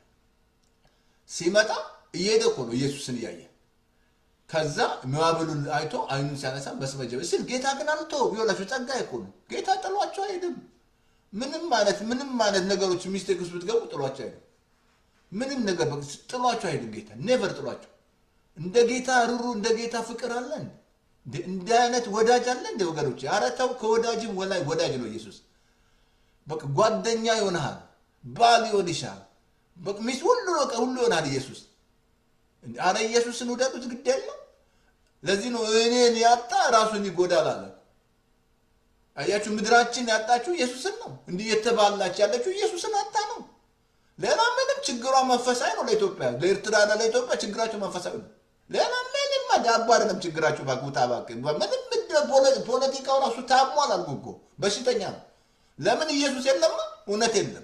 Speaker 1: ሲመጣ እየሄደ እኮ ነው ኢየሱስን እያየ ከዛ መባበሉን አይቶ አይኑን ሲያነሳ በስመጀ ስል ጌታ ግን አልቶ ቢሆላቸው ጸጋ እኮ ነው ጌታ ጥሏቸው አይሄድም። ምንም ማለት ምንም ማለት ነገሮች ሚስቴክ ውስጥ ብትገቡ ጥሏቸው አይሄድም። ምንም ነገር ጥሏቸው አይሄድም። ጌታ ኔቨር ጥሏቸው። እንደ ጌታ ሩሩ እንደ ጌታ ፍቅር አለ እንደ አይነት ወዳጅ አለ እንደ ወገኖች። ኧረ ተው ከወዳጅም ወላይ ወዳጅ ነው ኢየሱስ። በቃ ጓደኛ ይሆንሃል፣ ባል ይሆንሻል፣ ሚስት ሁሉ በቃ ሁሉ ይሆናል ኢየሱስ። አረ ኢየሱስን ውደዱት፣ ግድ የለም። ለዚህ ነው እኔን ያጣ ራሱን ይጎዳል አለ። አያችሁ፣ ምድራችን ያጣችሁ ኢየሱስን ነው። እንዲህ የተባላች ያለችው ኢየሱስን አጣ ነው። ሌላ ምንም ችግሯ መንፈሳዊ ነው። ለኢትዮጵያ ለኤርትራና ለኢትዮጵያ ችግራቸው መንፈሳዊ ነው። ሌላ ምንም ዳቦ አይደለም ችግራችሁ። ባኩታ ባክ ምንም ፖለቲካው ራሱ ታሟል። አልኩ እኮ በሽተኛ ነው። ለምን ኢየሱስ የለማ? እውነት የለም።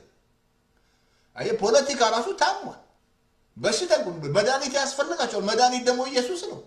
Speaker 1: አየ ፖለቲካ ራሱ ታሟል። በሽታ መድኃኒት ያስፈልጋቸዋል። መድኃኒት ደግሞ ኢየሱስ ነው።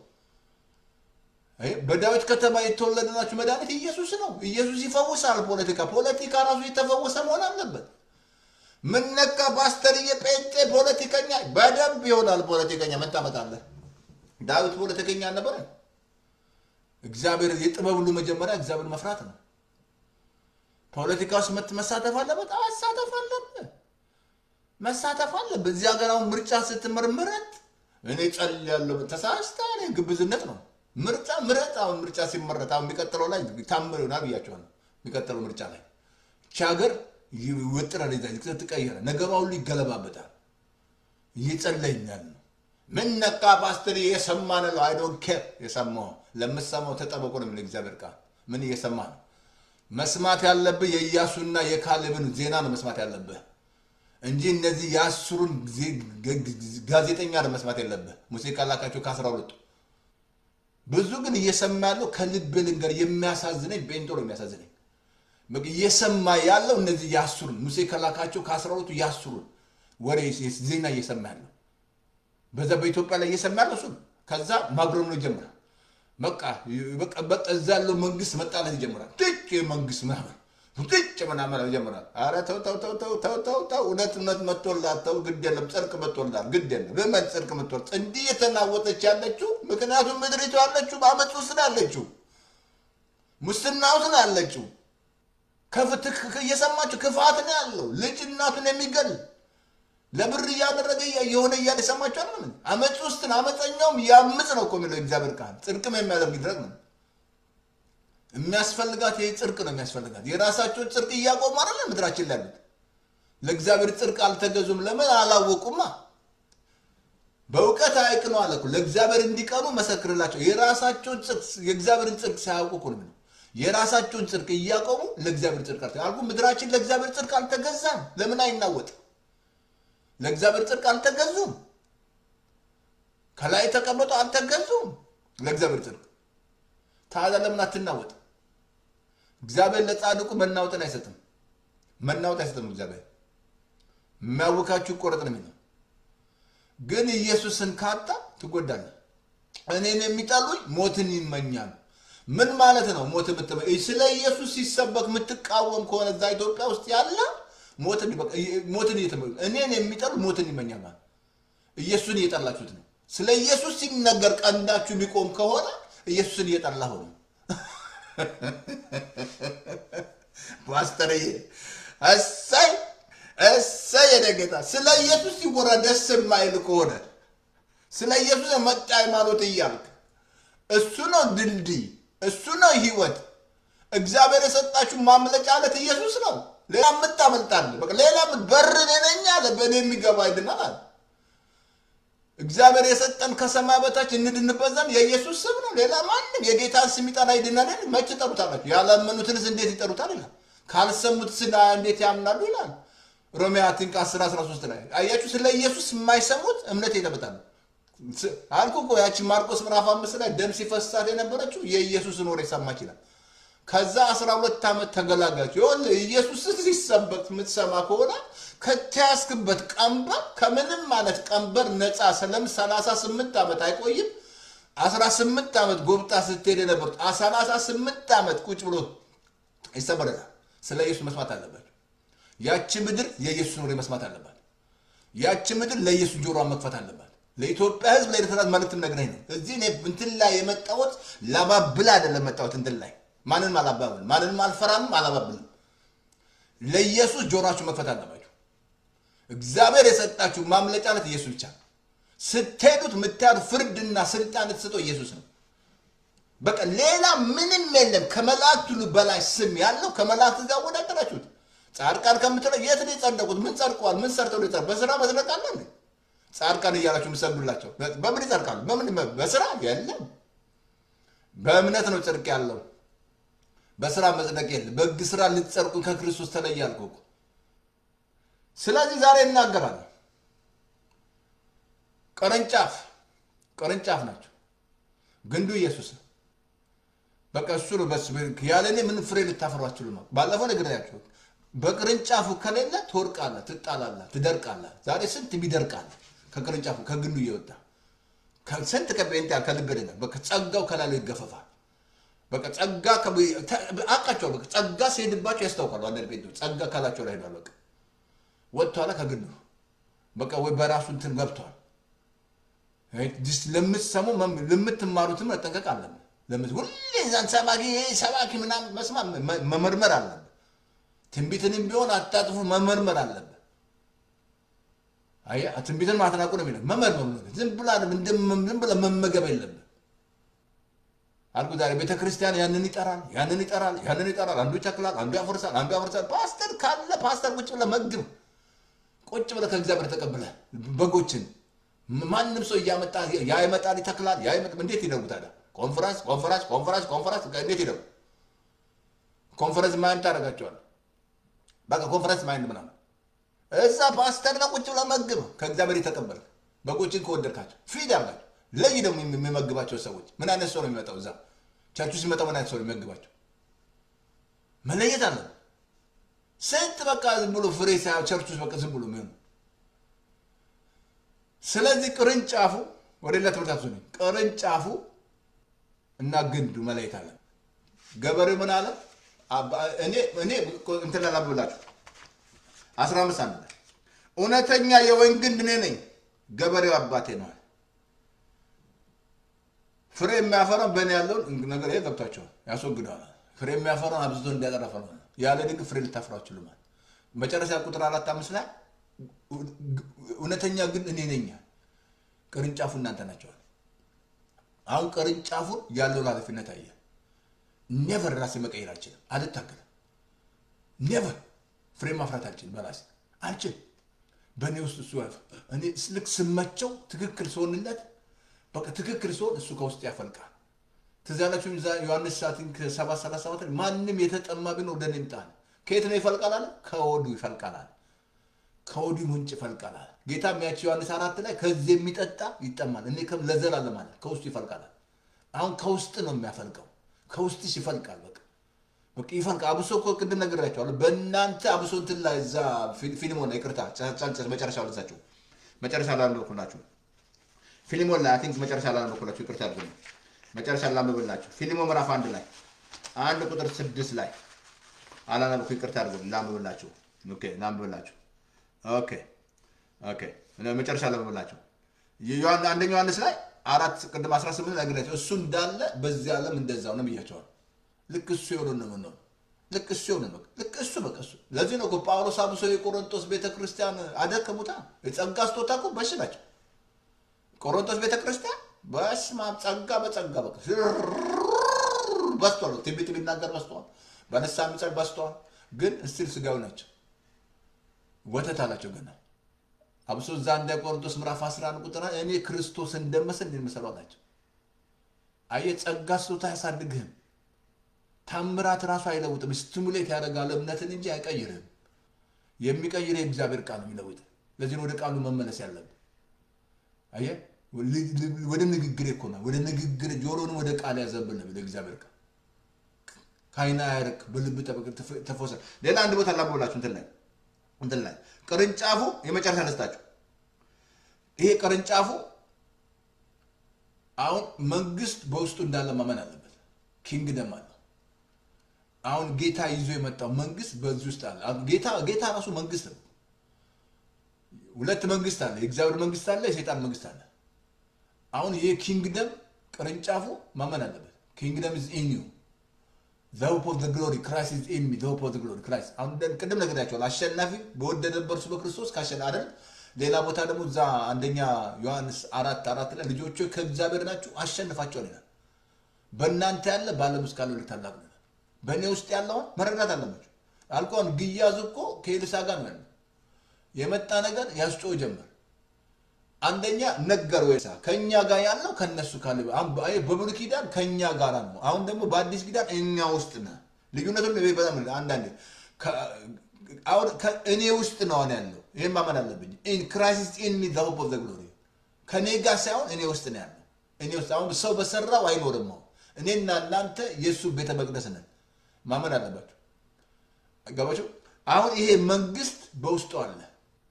Speaker 1: በዳዊት ከተማ የተወለደናችሁ መድኃኒት ኢየሱስ ነው። ኢየሱስ ይፈውሳል። ፖለቲካ ፖለቲካ ራሱ የተፈወሰ መሆን አለበት። ምነካ ፓስተርዬ፣ ጴንጤ ፖለቲከኛ በደንብ ይሆናል። ፖለቲከኛ ምን ታመጣለህ? ዳዊት ፖለቲከኛ ነበረ። እግዚአብሔር የጥበብ ሁሉ መጀመሪያ እግዚአብሔር መፍራት ነው። ፖለቲካ ውስጥ መሳተፍ አለበት። መሳተፍ አለብህ መሳተፍ አለብህ። እዚህ ሀገር አሁን ምርጫ ስትመርምረት እኔ ጸልያለሁ ተሳስተህ ግብዝነት ነው። ምርጫ ምረጥ። አሁን ምርጫ ሲመረጥ አሁን የሚቀጥለው ላይ ታምር ይሆናል ብያቸዋለሁ። የሚቀጥለው ምርጫ ላይ እቺ ሀገር ይወጥራል፣ ትቀየረ ነገሯ ሁሉ ይገለባበጣል። እየጸለይኛል ነው ምን ነቃ ፓስተር የሰማን ነው። አይ ዶንት ኬር የሰማው ለምሰማው ተጠበቁ ነው የሚለው እግዚአብሔር ቃል። ምን እየሰማ ነው? መስማት ያለብህ የኢያሱና የካሌብን ዜና ነው መስማት ያለብህ እንጂ እነዚህ የአስሩን ጋዜጠኛ ነው መስማት የለብህ። ሙሴ ካላካቸው ከአስራ ሁለቱ ብዙ ግን እየሰማ ያለው ከልብ ልንገር የሚያሳዝነኝ ቤንጦ ነው የሚያሳዝነኝ እየሰማ ያለው እነዚህ የአስሩን ሙሴ ከላካቸው ከአስራ ሁለቱ የአስሩን ወሬ ዜና እየሰማ ያለው በዛ በኢትዮጵያ ላይ እየሰማ ያለው እሱ ነው። ከዛ ማጉረም ነው ይጀምራል። በቃ በቃ እዛ ያለው መንግስት መጣላት ይጀምራል። ጥጭ መንግስት ምናምን ጥጭ ምናምን ይጀምራል። ኧረ ተው ተው ተው ተው ተው ተው ተው እውነት እውነት መጥቶላት ተው ግድ የለም ጽድቅ መጥቶላት ግድ የለም በመን ጽድቅ መጥቶል እንዲህ የተናወጠች ያለችው ምክንያቱም ምድሪቱ ያለችው በአመፅ ውስጥ ነው ያለችው፣ ሙስና ውስጥ ነው ያለችው። ከፍትህ እየሰማችሁ ክፋት ነው ያለው። ልጅ እናቱን የሚገል ለብር እያደረገ የሆነ እያለ የሰማችሁ አለ ምን አመፅ ውስጥ ነው። አመፀኛውም ያምፅ ነው እኮ የሚለው እግዚአብሔር ቃል ጽድቅም የሚያደርግ ድረግ ነው የሚያስፈልጋት ይህ ጽድቅ ነው የሚያስፈልጋት። የራሳቸውን ጽድቅ እያቆሙ አይደለ ምድራችን ላይ ያሉት። ለእግዚአብሔር ጽድቅ አልተገዙም። ለምን አላወቁማ። በእውቀት አይቅኑ አለ እኮ ለእግዚአብሔር እንዲቀኑ መሰክርላቸው። የራሳቸውን ጽድቅ የእግዚአብሔርን ጽድቅ ሳያውቁ እኮ ነው የሚለው። የራሳቸውን ጽድቅ እያቆሙ ለእግዚአብሔር ጽድቅ አልተ አልኩ። ምድራችን ለእግዚአብሔር ጽድቅ አልተገዛም። ለምን አይናወጥም? ለእግዚአብሔር ጽድቅ አልተገዙም። ከላይ ተቀምጠው አልተገዙም ለእግዚአብሔር ጽድቅ። ታዲያ ለምን አትናወጥ? እግዚአብሔር ለጻድቁ መናወጥን አይሰጥም። መናወጥ አይሰጥም። እግዚአብሔር የሚያውካችሁ ይቆረጥ ነው የሚለው። ግን ኢየሱስን ካጣ ትጎዳለህ። እኔን የሚጠሉኝ ሞትን ይመኛሉ። ምን ማለት ነው? ሞት የምትመ ስለ ኢየሱስ ሲሰበክ የምትቃወም ከሆነ እዛ ኢትዮጵያ ውስጥ ያለ ሞትን ሞትን እየተመ- እኔን የሚጠሉ ሞትን ይመኛል ማለት ኢየሱስን እየጠላችሁት ነው። ስለ ኢየሱስ ሲነገር ቀንዳችሁ የሚቆም ከሆነ ኢየሱስን እየጠላሁ ነው። ፓስተርዬ እሰይ እሰይ የኔ ጌታ። ስለ ኢየሱስ ሲወራ ደስ የማይል ከሆነ ስለ ኢየሱስ የመጣ ሃይማኖት እያልክ እሱ ነው ድልድይ፣ እሱ ነው ህይወት። እግዚአብሔር የሰጣችሁ ማምለጫ አለት ኢየሱስ ነው። ሌላ የምታመልጣለ በቃ ሌላ በር እኔ ነኝ አለ። በእኔ የሚገባ ይድናል አለ። እግዚአብሔር የሰጠን ከሰማይ በታች እንድንበት ዘንድ የኢየሱስ ስም ነው። ሌላ ማንም የጌታን ስም ይጠራ ይድናል። መች ይጠሩታላችሁ? ያላመኑትንስ እንዴት ይጠሩታል ይላል። ካልሰሙት ስና እንዴት ያምናሉ ይላል። ሮሜ አትንቅ 10 13 ላይ አያችሁ። ስለ ኢየሱስ የማይሰሙት እምነት ይለበጣሉ። አልኩ እኮ ያቺ ማርቆስ ምዕራፍ አምስት ላይ ደም ሲፈሳት የነበረችው የኢየሱስን ወሬ ሰማች ይላል። ከዛ 12 ዓመት ተገላጋች። ይኸውልህ ኢየሱስን ሲሰበክ የምትሰማ ከሆነ ከተያዝክበት ቀንበር ከምንም ማለት ቀንበር ነፃ ስለም 38 ዓመት አይቆይም። 18 ዓመት ጎብጣ ስትሄድ የነበሩት 38 ዓመት ቁጭ ብሎ ይሰበረታል። ስለ ኢየሱስ መስማት አለባቸው። ያቺ ምድር የኢየሱስን ወሬ መስማት አለባት። ያቺ ምድር ለኢየሱስ ጆሮዋን መክፈት አለባት። ለኢትዮጵያ ሕዝብ ለኤርትራ መልእክት ነግረኝ ነው። እዚህ እኔ እንትን ላይ የመጣሁት ላባብል አይደለም መጣሁት እንትን ላይ ማንንም አላባብልም፣ ማንንም አልፈራምም፣ አላባብልም። ለኢየሱስ ጆሮአችሁ መክፈት አለባችሁ። እግዚአብሔር የሰጣችሁ ማምለጫነት ኢየሱስ ብቻ ነው። ስትሄዱት የምታዩት ፍርድና ስልጣን የተሰጠው ኢየሱስ ነው። በቃ ሌላ ምንም የለም። ከመላእክት ሁሉ በላይ ስም ያለው ከመላእክት ጋር ወዳደራችሁት። ጻድቃን ከምትለው የት ነው የጸደቁት? ምን ጸድቀዋል? ምን ሰርተው ነው? በስራ መጽደቅ አለ እንዴ? ጻድቃን እያላችሁ የምትሰግዱላቸው በምን ይጸድቃሉ? በምን በስራ የለም። በእምነት ነው ጽድቅ ያለው። በስራ መጽደቅ የለም። በሕግ ስራ ልትጸድቁ ከክርስቶስ ተለየ አልኩህ እኮ። ስለዚህ ዛሬ እናገራለሁ። ቅርንጫፍ ቅርንጫፍ ናቸው፣ ግንዱ ኢየሱስ ነው። በቃ እሱ ነው። በስ ያለ እኔ ምን ፍሬ ልታፈሩ አትችሉም። ባለፈው ነግሬያችሁ፣ በቅርንጫፉ ከሌለ ትወድቃለህ፣ ትጣላለህ፣ ትደርቃለህ። ዛሬ ስንት ይደርቃል ከቅርንጫፉ ከግንዱ እየወጣ ስንት ከጴንጤ ከልብ ደጋ በቃ ጸጋው ከላሉ ይገፈፋል። በቃ ጸጋ አውቃቸዋል። በቃ ጸጋ ሲሄድባቸው ያስታውቃሉ። አንዳንድ ጴንጤዎች ጸጋ ካላቸው ላይ ሄዷል። በቃ ወጥቷል ከግንዱ በቃ ወይ በራሱ እንትን ገብቷል። ለምትሰሙ ለምትማሩትም መጠንቀቅ አለብን። ለምን ሁሌ ዛን ሰባኪ ሰባኪ ምናምን መስማ መመርመር አለብን። ትንቢትንም ቢሆን አታጥፉ መመርመር አለብን። አያ ትንቢትን ማትናቁ ነው የሚለው መመርመር ዝም ብላ ዝም ብለ መመገብ የለብን አልኩ። ዛሬ ቤተ ክርስቲያን ያንን ይጠራል፣ ያንን ይጠራል፣ ያንን ይጠራል። አንዱ ይተክላል፣ አንዱ ያፈርሳል፣ አንዱ ያፈርሳል። ፓስተር ካለ ፓስተር ቁጭ ብለ መግብ ቁጭ ብለ ከእግዚአብሔር ተቀብለ በጎችን ማንም ሰው እያመጣ ያ ይመጣል ይተክላል፣ ያ ይመጣ እንዴት ይደጉ ታዲያ? ኮንፈረንስ ኮንፈረንስ ኮንፈረንስ ኮንፈረንስ እንዴት ይደጉ? ኮንፈረንስ ማይንድ ታደርጋቸዋል። በቃ ኮንፈረንስ ማይንድ ምናምን እዛ ፓስተር ነው ቁጭ ብለ መግብ ከእግዚአብሔር የተቀበልክ በጎችን ከወደድካቸው ፊድ ያርጋቸው። ለይ ደግሞ የሚመግባቸው ሰዎች ምን አይነት ሰው ነው የሚመጣው? እዛ ቸርቹ ሲመጣው ምን አይነት ሰው ነው የሚመግባቸው? መለየት አለ። ስንት በቃ ዝም ብሎ ፍሬ ሳያ ቸርቹ በቃ ዝም ብሎ የሚሆኑ ስለዚህ ቅርንጫፉ ወደ ሌላ ትምህርት ነ ቅርንጫፉ እና ግንዱ መለየት አለ። ገበሬው ምን አለ? እኔ እኔ እንትን ላላብላችሁ አስራ አምስት አንድ ላይ እውነተኛ የወይን ግንድ እኔ ነኝ፣ ገበሬው አባቴ ነው። ፍሬ የሚያፈራው በእኔ ያለውን ነገር ይሄ ገብቷቸዋል፣ ያስወግደዋል። ፍሬ የሚያፈራውን አብዝቶ እንዲያጠራ ፈራ ያለ ድግ ፍሬ ልታፈራ አትችሉም። መጨረሻ ቁጥር አራት አምስት ላይ እውነተኛ ግን እኔ ነኝ፣ ቅርንጫፉ እናንተ ናቸዋል። አሁን ቅርንጫፉን ያለውን ኃላፊነት አየ። ኔቨር ራሴ መቀየር አልችልም፣ አልታገልም። ኔቨር ፍሬ ማፍራት አልችልም፣ በራሴ አልችልም። በእኔ ውስጥ እሱ እኔ ልክ ስመቸው ትክክል ስሆንለት በቃ ትክክል ሲሆን እሱ ከውስጥ ያፈልቃል። ትዝ ያላችሁ እዛ ዮሐንስ ሰዓትን ከሰባት ሰላሳ ሰባት ላይ ማንም የተጠማ ቢኖር ወደ እኔ ይምጣ አለ። ከየት ነው ይፈልቃል አለ? ከሆዱ ይፈልቃል አለ። ከሆዱ ምንጭ ይፈልቃል አለ። ጌታ የሚያቸው ዮሐንስ አራት ላይ ከዚህ የሚጠጣ ይጠማል፣ እኔ ከም ለዘላለም አለ ከውስጡ ይፈልቃል አለ። አሁን ከውስጥ ነው የሚያፈልቀው፣ ከውስጥሽ ይፈልቃል። በቃ በቃ ይፈልቃል። አብሶ እኮ ቅድም ነግሬያቸዋለሁ። በእናንተ አብሶ እንትን ላይ እዛ ፊልሞን ይቅርታ፣ ጫንጨስ መጨረሻ ልሳችሁ መጨረሻ ላይ አንበኩላችሁ ፊልሞን ላይ አይ ቲንክ መጨረሻ ላይ አንበኩላችሁ ይቅርታ አድርጉልኝ። መጨረሻ ላንብብላችሁ ፊልሞ ምዕራፍ አንድ ላይ አንድ ቁጥር ስድስት ላይ አላነበኩ ይቅርታ አድርጉልኝ። ላንብብላችሁ ኦኬ፣ ላንብብላችሁ ኦኬ ኦኬ፣ መጨረሻ ላንብብላችሁ ዮሐን አንደኛ ዮሐንስ ላይ አራት ቅድም 18 ላይ ነግሬያቸው እሱ እንዳለ በዚህ ዓለም እንደዛው ነው ብያቸዋል። ልክ እሱ የሆነ ነው ነው ልክ እሱ የሆነ ነው ልክ እሱ በቃ እሱ። ለዚህ ነው እኮ ጳውሎስ አብሶ የቆሮንቶስ ቤተክርስቲያን አደከሙታ። የጸጋ ስጦታ እኮ በሽ ናቸው። ቆሮንቶስ ቤተክርስቲያን በስመ አብ ጸጋ በጸጋ በቃ በስቷል። ትንቢት ቢናገር በስተዋል። በንስሐ የሚጸድቅ በስተዋል። ግን እስቲል ስጋዊ ናቸው። ወተት አላቸው ገና አብሶ እዛ እንደ ቆሮንቶስ ምዕራፍ 11 ቁጥር እኔ ክርስቶስ እንደመስል እንደምሰለው ናቸው። አየህ ጸጋ ስጦታ አያሳድግህም። ታምራት ራሱ አይለውጥም። ስቲሙሌት ያደርጋል እምነትን እንጂ አይቀይርህም። የሚቀይር የእግዚአብሔር ቃል ነው የሚለውጥ። ለዚህ ነው ወደ ቃሉ መመለስ ያለብን። አየህ ወደ ንግግር እኮ ነው ወደ ንግግር ጆሮንም ወደ ቃል ያዘብል ነው ወደ እግዚአብሔር ቃል ከዓይን አያርቅ በልብ ጠበቅ ተፎሰ ሌላ አንድ ቦታ ላብላችሁ እንትን ላይ እንትን ላይ ቅርንጫፉ የመጨረሻ ነስታችሁ ይሄ ቅርንጫፉ አሁን መንግስት በውስጡ እንዳለ ማመን አለበት። ኪንግደም አለ። አሁን ጌታ ይዞ የመጣው መንግስት በዚህ ውስጥ አለ። ጌታ ጌታ ራሱ መንግስት ነው። ሁለት መንግስት አለ። የእግዚአብሔር መንግስት አለ፣ የሰይጣን መንግስት አለ። አሁን ይሄ ኪንግደም ቅርንጫፉ ማመን አለበት። ኪንግደም ኢዝ ኢን ዩ ዘ ሆፕ ኦፍ ዘ ግሎሪ ክራይስት ኢዝ ኢን ሚ ዘ ሆፕ ኦፍ ዘ ግሎሪ ክራይስት። አሁን ቅድም ነግሬያቸዋለሁ። አሸናፊ በወደደ በእርሱ በክርስቶስ ካሸና አይደል። ሌላ ቦታ ደግሞ እዛ አንደኛ ዮሐንስ አራት አራት ላይ ልጆቹ ከእግዚአብሔር ናችሁ አሸንፋቸዋል ይላል። በእናንተ ያለ በዓለም ውስጥ ካለው ልታላቅ ነው። በእኔ ውስጥ ያለውን መረዳት አለባቸው። አልኮን ግያዝ እኮ ከኤልሳ ጋር ነው ያለው። የመጣ ነገር ያስጮህ ጀመር። አንደኛ ነገር ወይ ከእኛ ጋር ያለው ከነሱ ካለ በብሉይ ኪዳን ከእኛ ጋር ነው። አሁን ደግሞ በአዲስ ኪዳን እኛ ውስጥ ነህ። ልዩነቱን በጣም አንዳንዴ አሁን እኔ ውስጥ ነው አሁን ያለው። ይህን ማመን አለብኝ። ክራይስት ኢን ሚ ዘ ሆፕ ኦፍ ዘ ግሎሪ ከእኔ ጋር ሳይሆን እኔ ውስጥ ነው ያለው። እኔ ውስጥ አሁን ሰው በሰራው አይኖርም። አሁን እኔና እናንተ የእሱ ቤተ መቅደስ ነን። ማመን አለባቸው። ገባቸው። አሁን ይሄ መንግስት በውስጡ አለ።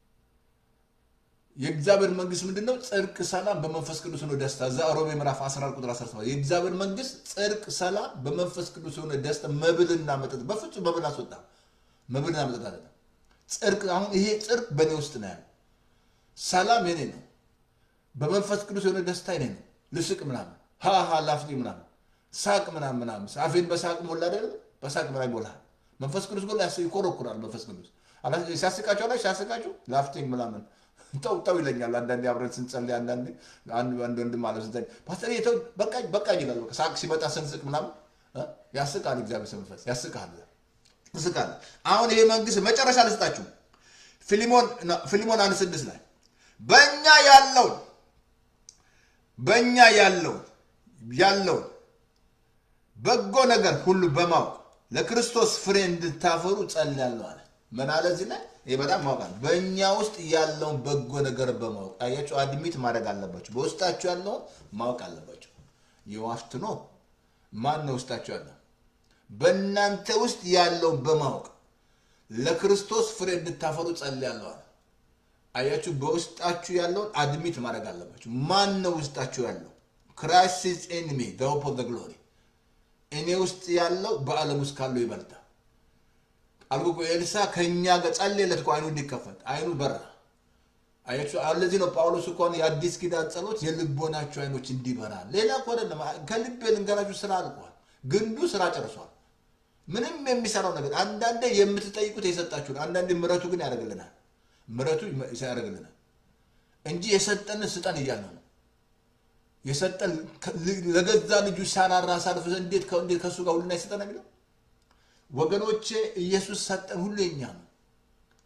Speaker 1: የእግዚአብሔር መንግስት ምንድን ነው? ጽድቅ፣ ሰላም በመንፈስ ቅዱስ ነው ደስታ። እዛ ሮሜ ምዕራፍ 14 ቁጥር 17 የእግዚአብሔር መንግስት ጽድቅ፣ ሰላም በመንፈስ ቅዱስ የሆነ ደስታ፣ መብልና መጠጥ። በፍጹም መብል አስወጣ፣ መብልና መጠጥ አለ። ጽድቅ አሁን ይሄ ጽድቅ በእኔ ውስጥ ነው ያለው። ሰላም የኔ ነው። በመንፈስ ቅዱስ የሆነ ደስታ የኔ ነው። ልስቅ ምናምን ሃሃ ላፍኒ ምናምን ሳቅ ምናምን ምናምን አፌን በሳቅ ሞላ አይደለም በሳቅ ምናምን ይሞላል። መንፈስ ቅዱስ ጎላ ይኮረኩራል። መንፈስ ቅዱስ ሲያስቃቸው ላይ ሲያስቃችሁ ላፍቲንግ ምናምን ጠው ጠው ይለኛል። አንዳንዴ አብረን ስንጸልይ አንዳንዴ አንድ ወንድም አለ ስንጸልይ ፓስተር ተው በቃኝ በቃኝ ይላል። በቃ ሳቅ ሲመጣ ስንስቅ ምናምን ያስቃል። እግዚአብሔር መንፈስ ያስቃል፣ ያስቃል። አሁን ይሄ መንግስት መጨረሻ ልስጣችሁ። ፊሊሞን ፊሊሞን አንድ ስድስት ላይ በእኛ ያለውን በእኛ ያለውን ያለውን በጎ ነገር ሁሉ በማወቅ ለክርስቶስ ፍሬ እንድታፈሩ ጸልያለሁ አለ። ምን አለ እዚህ ላይ? ይህ በጣም ማወቃል። በእኛ ውስጥ ያለውን በጎ ነገር በማወቅ አያቸው፣ አድሚት ማድረግ አለባቸው። በውስጣቸው ያለውን ማወቅ አለባቸው። የዋፍትኖ ማን ነው ውስጣቸው ያለው? በእናንተ ውስጥ ያለውን በማወቅ ለክርስቶስ ፍሬ እንድታፈሩ ጸልያለሁ አለ። አያችሁ፣ በውስጣችሁ ያለውን አድሚት ማድረግ አለባችሁ። ማን ነው ውስጣችሁ ያለው? ክራይስት ኢዝ ኢን ሚ ዘ ሆፕ ኦፍ ዘ ግሎሪ እኔ ውስጥ ያለው በዓለም ውስጥ ካለው ይበልጣል። አልኩ ኤልሳ ከእኛ ጋር ጸለየለት እኮ አይኑ እንዲከፈት አይኑ በራ። አያችሁ ለዚህ ነው ጳውሎስ እንኳን የአዲስ ኪዳን ጸሎት የልቦናችሁ አይኖች እንዲበራ። ሌላ እኮ አይደለም። ከልቤ ልንገራችሁ ስራ አልቋል። ግንዱ ስራ ጨርሷል። ምንም የሚሰራው ነገር አንዳንዴ የምትጠይቁት የሰጣችሁን፣ አንዳንዴ ምረቱ ግን ያደርግልናል። ምረቱ ያደርግልናል እንጂ የሰጠንን ስጠን እያለ ነው የሰጠን ለገዛ ልጁ ሳራራ ሳልፍ እንዴት እንዴት ከእሱ ጋር ሁሉን አይሰጠን የሚለው ወገኖቼ፣ ኢየሱስ ሰጠን ሁሉ የኛ ነው።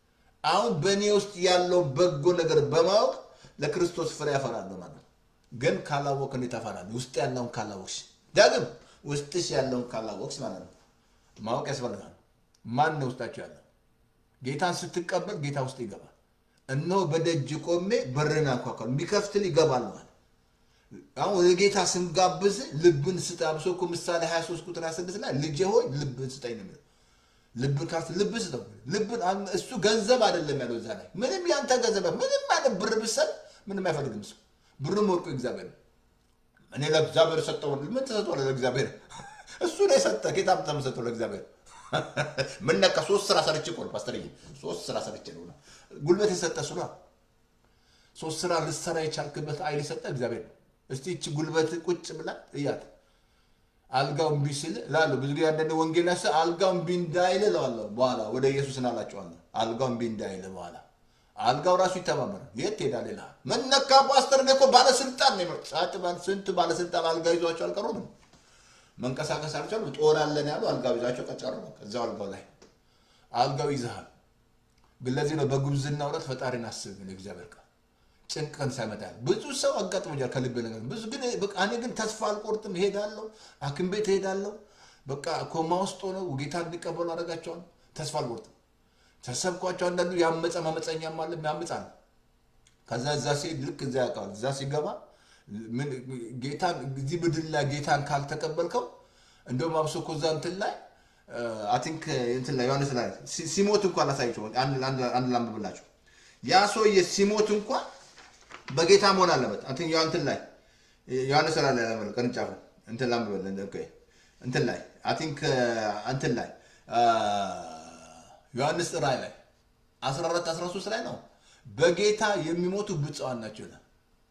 Speaker 1: አሁን በእኔ ውስጥ ያለው በጎ ነገር በማወቅ ለክርስቶስ ፍሬ ያፈራለሁ ማለት ነው። ግን ካላወቅ እንዴት ታፈራለህ? ውስጥ ያለውን ካላወቅሽ፣ ዳግም ውስጥሽ ያለውን ካላወቅሽ ማለት ነው። ማወቅ ያስፈልጋል። ማን ነው ውስጣቸው ያለው? ጌታን ስትቀበል ጌታ ውስጥ ይገባል። እነሆ በደጅ ቆሜ በርን አንኳኳለሁ፣ የሚከፍትል ይገባል ማለት አሁን ወደ ጌታ ስንጋብዝ ልብን ስጥ። አብሶ እኮ ምሳሌ 23 ቁጥር 26 ላይ ልጄ ሆይ ልብን ስጠኝ ነው የሚለው። ልብን ካርት ልብ ስጠው። ልብን አን- እሱ ገንዘብ አይደለም ያለው እዛ ላይ ምንም ያንተ ገንዘብ ምንም አይነት ብር ብሰጥ ምንም አይፈልግም እሱ ብሩም ወርቁ እግዚአብሔር ነው። እኔ ለእግዚአብሔር ሰጠው። ምን ትሰጠዋለህ ለእግዚአብሔር? እሱ ነው የሰጠ ጌታ ተመሰጠው ለእግዚአብሔር። ምን ነካ? ሶስት ስራ ሰርቼ እኮ ነው ፓስተርዬ፣ ሶስት ስራ ሰርቼ ነው ጉልበት የሰጠ እሱ ነው። ሶስት ስራ ልትሰራ የቻልክበት ኃይል የሰጠ እግዚአብሔር ነው። እስቲ ይቺ ጉልበት ቁጭ ብላ እያት አልጋው እምቢ ሲል እላለሁ። ብዙ ጊዜ አንዳንድ ወንጌል ያሰ አልጋው እምቢ እንዳይል እለዋለሁ። በኋላ ወደ ኢየሱስ እናላቸዋለሁ። አልጋው እምቢ እንዳይል በኋላ አልጋው ራሱ ይተማመናል። የት ትሄዳለህ ይልሃል። ምን ነካ ፓስተር? እኔ እኮ ባለስልጣን ነው። ጻጥ ባል ስንት ባለስልጣን አልጋ ይዟቸው አልቀሩም። መንቀሳቀስ አልቻሉ። ጦር አለን ያሉ አልጋው ይዛቸው ቀጨሩ። እዛው አልጋው ላይ አልጋው ይዘሃል። ግን ለዚህ ነው በጉብዝና ውረት ፈጣሪን አስብ ነው እግዚአብሔር ቃል ጭንቅን ሳይመጣል ብዙ ሰው አጋጥሞኛል። ከልብ ነገር ብዙ ግን በቃ እኔ ግን ተስፋ አልቆርጥም። እሄዳለሁ፣ ሐኪም ቤት እሄዳለሁ። በቃ ኮማ ውስጥ ሆነው ጌታ እንዲቀበሉ አደርጋቸዋለሁ። ተስፋ አልቆርጥም። ተሰብኳቸው። አንዳንዱ ያመፀ ማመፀኛም አለ ያምፃል። ከዛ እዛ ሲሄድ ልክ እዛ ያውቃል። እዛ ሲገባ ምን ጌታን እዚህ ምድር ላይ ጌታን ካልተቀበልከው እንደውም አብሶ እኮ እዛ እንትን ላይ አይ ቲንክ እንትን ላይ ዮሐንስ ላይ ሲ- ሲሞት እንኳን ላሳይቸው አንድ አንድ- አንድ ላንብብላቸው ያ ሰውዬ ሲሞት እንኳን በጌታ መሆን አለበት። እንትን ያው እንትን ላይ ዮሐንስ ላይ ላይ ያለው ቅርንጫፉ እንትን ላንብበል ኦኬ እንትን ላይ አይ ቲንክ እንትን ላይ አ፣ ዮሐንስ ራእይ ላይ 14 13 ላይ ነው በጌታ የሚሞቱ ብፁዓን ናቸው ይላል።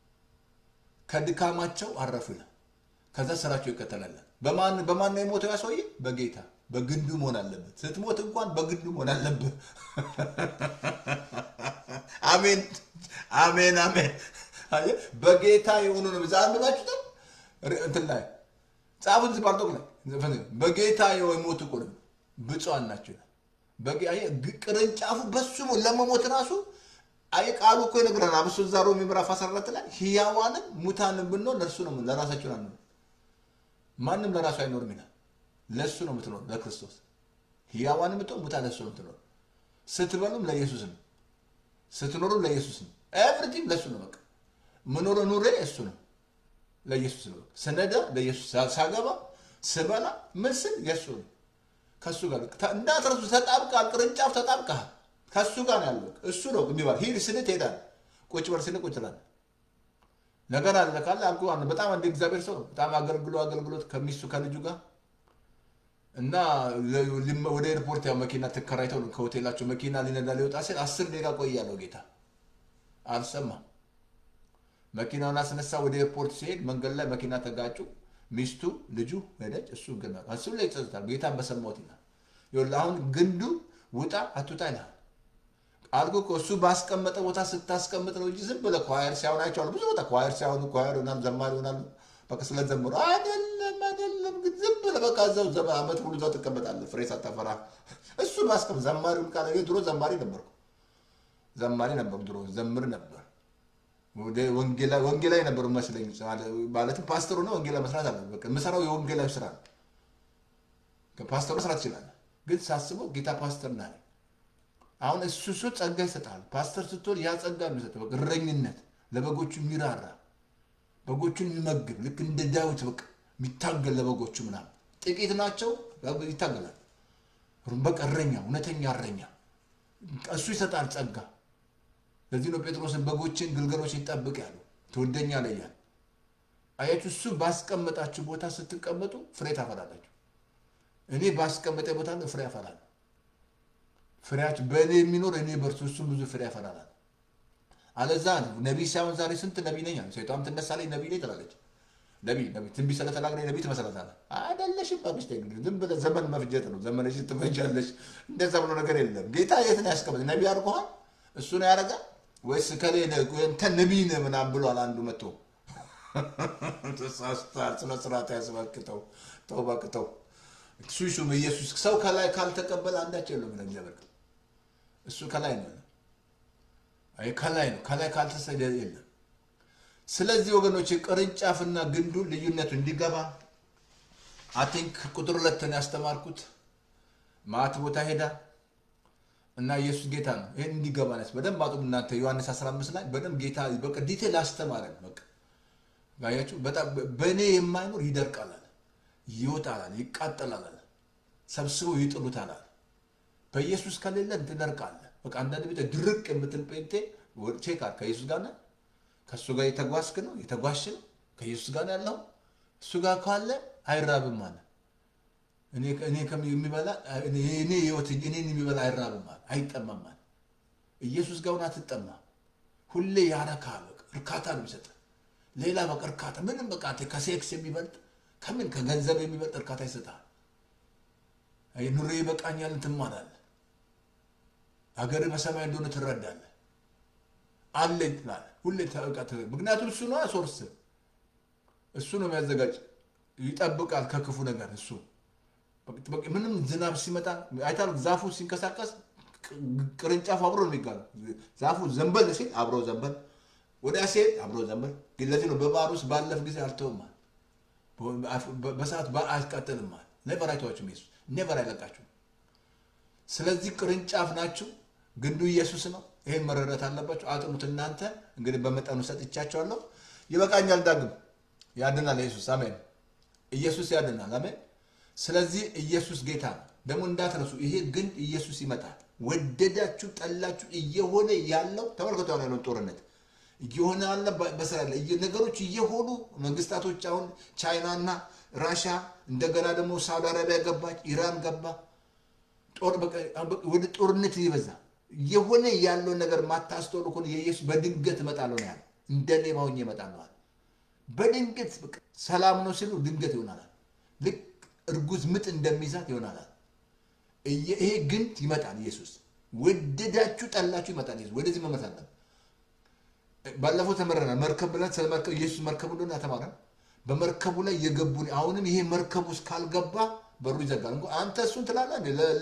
Speaker 1: ከድካማቸው አረፉ ይላል። ከዛ ስራቸው ይከተላል። በማን በማን ነው የሞተው ያ ሰውዬ? በጌታ በግንዱ መሆን አለበት። ስትሞት እንኳን በግንዱ መሆን አለበት። አሜን አሜን አሜን። አየህ፣ በጌታ የሆኑ ነው። ዛ አንብባችሁ እንትን ላይ ጻፉት ባርቶክ ላይ በጌታ የሞቱ እኮ ነው ብፁዓን ናቸው ይላል። በጌ- አየህ፣ ግ- ቅርንጫፉ በሱ ነው ለመሞት ራሱ አይ ቃሉ እኮ ይነግረናል። አብሶ እዛ ሮሜ ምዕራፍ 14 ላይ ሕያዋንም ሙታንም ብንሆን ለእርሱ ነው ለራሳቸው ነው ማንም ለራሱ አይኖርም ይላል። ለእሱ ነው የምትኖር ለክርስቶስ ሕያዋን የምትሆን ሙታን ለእሱ ነው የምትኖር። ስትበሉም ለኢየሱስ ነው፣ ስትኖሩም ለኢየሱስ ነው። ኤቭሪቲንግ ለእሱ ነው። በቃ ምኖረ ኑሬ እሱ ነው ለኢየሱስ ነው። በቃ ስነዳ ለኢየሱስ፣ ሳገባ ስበላ ምን ስል የእሱ ነው። ከእሱ ጋር ተ- እንዳትረሱ ተጣብቃል። ቅርንጫፍ ተጣብቃል። ከእሱ ጋር ነው ያለው። እሱ ነው የሚባል ሂድ ስል ትሄዳለህ። ቁጭ በል ስል ቁጭ ትላለህ። ነገር አለ ካለ አልኩህ አንድ በጣም አንድ እግዚአብሔር ሰው በጣም አገልግሎ አገልግሎት ከሚስቱ ከልጁ ጋር እና ለ- ሊመ- ወደ ኤርፖርት ያው መኪና ተከራይተው ነው ከሆቴላቸው መኪና ሊነዳ ሊወጣ ሲል አስር ደቂቃ ቆያለሁ ጌታ አልሰማም። መኪናውን አስነሳ። ወደ ኤርፖርት ሲሄድ መንገድ ላይ መኪና ተጋጩ። ሚስቱ ልጁ ሄደች። እሱ ግን እሱ ላይ ይጸጽታል። ጌታን በሰማሁት ይላል። ይኸውልህ አሁን ግንዱ ውጣ አትውጣ ይልሃል። አልኩ እኮ እሱ ባስቀመጠ ቦታ ስታስቀምጥ ነው እንጂ ዝም ብለህ ኳየር ሲያሆን አይቼዋለሁ። ብዙ ቦታ ኳየር ሲያሆኑ ኳየር ይሆናሉ፣ ዘማሪ ይሆናሉ። በቃ ስለዘምሩ አይደለም አይደለም፣ ግን ዝም ብለህ በቃ እዛው ዘመ- ዓመት ሙሉ እዛው ትቀመጣለህ፣ ፍሬ ሳታፈራ። እሱ ባስቀመጥ ዘማሪውን ቃል እኔ ድሮ ዘማሪ ነበርኩ፣ ዘማሪ ነበርኩ ድሮ ዘምር ነበር። ወደ ወንጌላ- ወንጌላዊ ነበሩ መስለኝ፣ ማለትም ፓስተር ሆነ ወንጌላዊ መስራት አለ። በቃ የምሰራው የወንጌላዊ ስራ ነው። ፓስተር መስራት ይችላል፣ ግን ሳስበው ጌታ ፓስተር ና አሁን እሱ እሱ ጸጋ ይሰጣል። ፓስተር ስትሆን ያ ጸጋ የሚሰጥ በቃ እረኝነት፣ ለበጎቹ የሚራራ በጎቹን የሚመግብ ልክ እንደ ዳዊት በቃ የሚታገል ለበጎቹ ምናምን ጥቂት ናቸው ይታገላል። በቃ እረኛ፣ እውነተኛ እረኛ እሱ ይሰጣል ጸጋ። ለዚህ ነው ጴጥሮስን በጎችን ግልገሎች ይጠብቅ ያለው ትወደኛለህ እያለ አያችሁ። እሱ ባስቀመጣችሁ ቦታ ስትቀመጡ ፍሬ ታፈላላችሁ። እኔ ባስቀመጠ ቦታ ላይ ፍሬ ያፈላል። ፍሬያችሁ በእኔ የሚኖር እኔ በእርሱ እሱም ብዙ ፍሬ ያፈላል። አለዛ ነቢይ ሳይሆን ዛሬ ስንት ነቢይ ነኝ አለ። ሴቷም ትነሳለች ነቢይ ነኝ ትላለች። ነቢይ ነቢይ ትንቢት ስለተናገረኝ ነቢይ ትመስላታለህ። አይደለሽም። ባብሽ ዝም ብለህ ዘመን መፍጀት ነው። ዘመንሽ ትፈጃለሽ። እንደዛ ብሎ ነገር የለም። ጌታ የት ነው ያስቀመጠ? ነቢይ አድርጎሃል? እሱ ነው ያደርጋል ወይስ ከሌ እንተ ነቢይ ነህ ምናምን ብሏል አንዱ መጥቶ ተሳስቷል። ስነ ስርዓት ያስበክተው ተው እባክህ ተው። እሱ ሹም ኢየሱስ ሰው ከላይ ካልተቀበለ አንዳቸው የለም ነው እግዚአብሔር ቃል። እሱ ከላይ ነው። አይ ከላይ ነው። ከላይ ካልተሰደ የለም። ስለዚህ ወገኖች ቅርንጫፍና ግንዱ ልዩነቱ እንዲገባ አቲንክ ቁጥር ሁለትን ያስተማርኩት ማት ቦታ ሄዳ እና ኢየሱስ ጌታ ነው። ይህን እንዲገባ ነስ በደንብ አጡ እናንተ ዮሐንስ 15 ላይ በደንብ ጌታ በቃ ዲቴል አስተማረን። በቃ ጋያችሁ በጣም በእኔ የማይኖር ይደርቃል አለ፣ ይወጣል አለ፣ ይቃጠላል አለ፣ ሰብስበው ይጥሉታል አለ። በኢየሱስ ከሌለን ትደርቃለህ። በቃ አንዳንድ ቤት ድርቅ የምትል ጴንቴ ቼክ አድርግ። ከኢየሱስ ጋር ነህ? ከእሱ ጋር የተጓዝክ ነው የተጓዝሽ ነው? ከኢየሱስ ጋር ነው ያለው? እሱ ጋር ካለ አይራብም አለ። እኔ እኔ የሚበላ እኔ ህይወት እኔን የሚበላ አይራብም አለ፣ አይጠማም አለ። ኢየሱስ ጋር ሆነህ አትጠማም። ሁሌ ያረካል። በቃ እርካታ ነው የሚሰጥህ። ሌላ በቃ እርካታ ምንም በቃ አንተ ከሴክስ የሚበልጥ ከምን ከገንዘብ የሚበልጥ እርካታ ይሰጣል። ኑሮ ይበቃኛል ትማራለህ። ሀገር በሰማይ እንደሆነ ትረዳለህ። አለኝ ትላለህ ሁሌ ተቀጥ ምክንያቱም እሱ ነው ሶርስ እሱ ነው የሚያዘጋጅ ይጠብቃል ከክፉ ነገር እሱ ምንም ዝናብ ሲመጣ አይታል ዛፉ ሲንቀሳቀስ ቅርንጫፉ አብሮ ነው የሚጋለው ዛፉ ዘንበል ሲል አብሮ ዘንበል ወዲያ ሲሄድ አብሮ ዘንበል ግን ለዚህ ነው በባህር ውስጥ ባለፍ ጊዜ አልተውማል በሰዓት አያስቃጥልማል ኔቨር አይተዋችሁም ኢየሱስ ኔቨር አይለቃችሁም ስለዚህ ቅርንጫፍ ናችሁ ግንዱ ኢየሱስ ነው ይሄን መረዳት አለባቸው። አጥኑት እናንተ እንግዲህ በመጠኑ ሰጥቻቸዋለሁ። ይበቃኛል። ዳግም ያድናል ኢየሱስ አሜን። ኢየሱስ ያድናል አሜን። ስለዚህ ኢየሱስ ጌታ ነው። ደግሞ እንዳትረሱ፣ ይሄ ግንድ ኢየሱስ ይመጣል። ወደዳችሁ ጠላችሁ፣ እየሆነ ያለው ተመልከቱ። አሁን ያለውን ጦርነት እየሆነ ያለ በእስራኤል ነገሮች እየሆኑ መንግስታቶች አሁን ቻይናና ራሻ እንደገና ደግሞ ሳውዲ አረቢያ ገባች፣ ኢራን ገባ። ወደ ጦርነት ይበዛ የሆነ ያለውን ነገር ማታስተውሉ ከሆነ የኢየሱስ በድንገት እመጣለሁ ነው ያለው። እንደ ሌባ ሆኜ እመጣለሁ አለ። በድንገት ሰላም ነው ሲሉ ድንገት ይሆናል። ልክ እርጉዝ ምጥ እንደሚይዛት ይሆናል። ይሄ ግንድ ይመጣል። ኢየሱስ ወደዳችሁ ጠላችሁ ይመጣል። ኢየሱስ ወደዚህ መመት አለ። ባለፈው ተመረናል። መርከብ ብለን ስለ መርከብ ኢየሱስ መርከቡ እንደሆነ ተማረን። በመርከቡ ላይ የገቡ አሁንም ይሄ መርከቡ ውስጥ ካልገባ በሩ ይዘጋል። እንኳ አንተ እሱን ትላለህ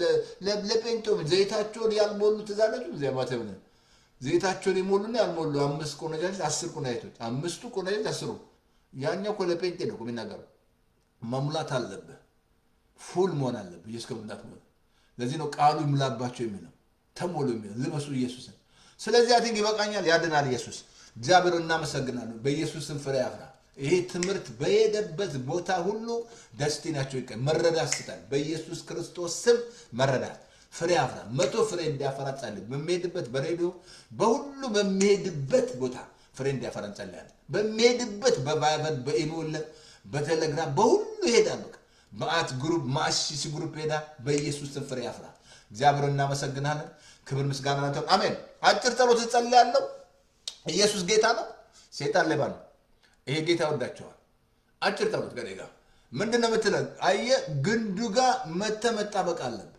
Speaker 1: ለጴንጤም ዘይታቸውን ያልሞሉ ትዛላችሁ እዚያ ማተብ ነው ዘይታቸውን የሞሉና ያልሞሉ አምስት ቆነጃጅት አስር ቆነጃጅቶች አምስቱ ቆነጃጅት አስሩ ያኛው እኮ ለጴንጤ ነው የሚናገረው። መሙላት አለብህ፣ ፉል መሆን አለብህ። ኢየሱስ ከሙላት ሆነ። ለዚህ ነው ቃሉ ይሙላባቸው የሚለው ተሞሉ የሚለው ልበሱ ኢየሱስን። ስለዚህ አቲንግ ይበቃኛል፣ ያድናል ኢየሱስ። እግዚአብሔር እናመሰግናለን። በኢየሱስም ፍሬ ያፍራ። ይሄ ትምህርት በሄደበት ቦታ ሁሉ ደስቲናቸው ይቀ መረዳት ስጠን። በኢየሱስ ክርስቶስ ስም መረዳት ፍሬ አፍራ፣ መቶ ፍሬ እንዲያፈራ ጸልይ። በሚሄድበት በሬዲዮ በሁሉ በሚሄድበት ቦታ ፍሬ እንዲያፈራ እንጸልያለን። በሚሄድበት በቫይበር በኢሞለ በቴሌግራም በሁሉ ይሄዳል። በቃ ማአት ግሩፕ ማአሺሲ ግሩፕ ሄዳ በኢየሱስ ስም ፍሬ ያፍራ። እግዚአብሔር እናመሰግናለን። ክብር ምስጋና ናንተ። አሜን። አጭር ጸሎት እጸልያለሁ። ኢየሱስ ጌታ ነው፣ ሴጣን ሌባ ነው። ይሄ ጌታ ወዳቸዋል። አጭር ጸሎት ከኔ ጋር ምንድን ነው የምትለው? አየህ ግንዱ ጋር መተህ መጣበቅ አለብህ።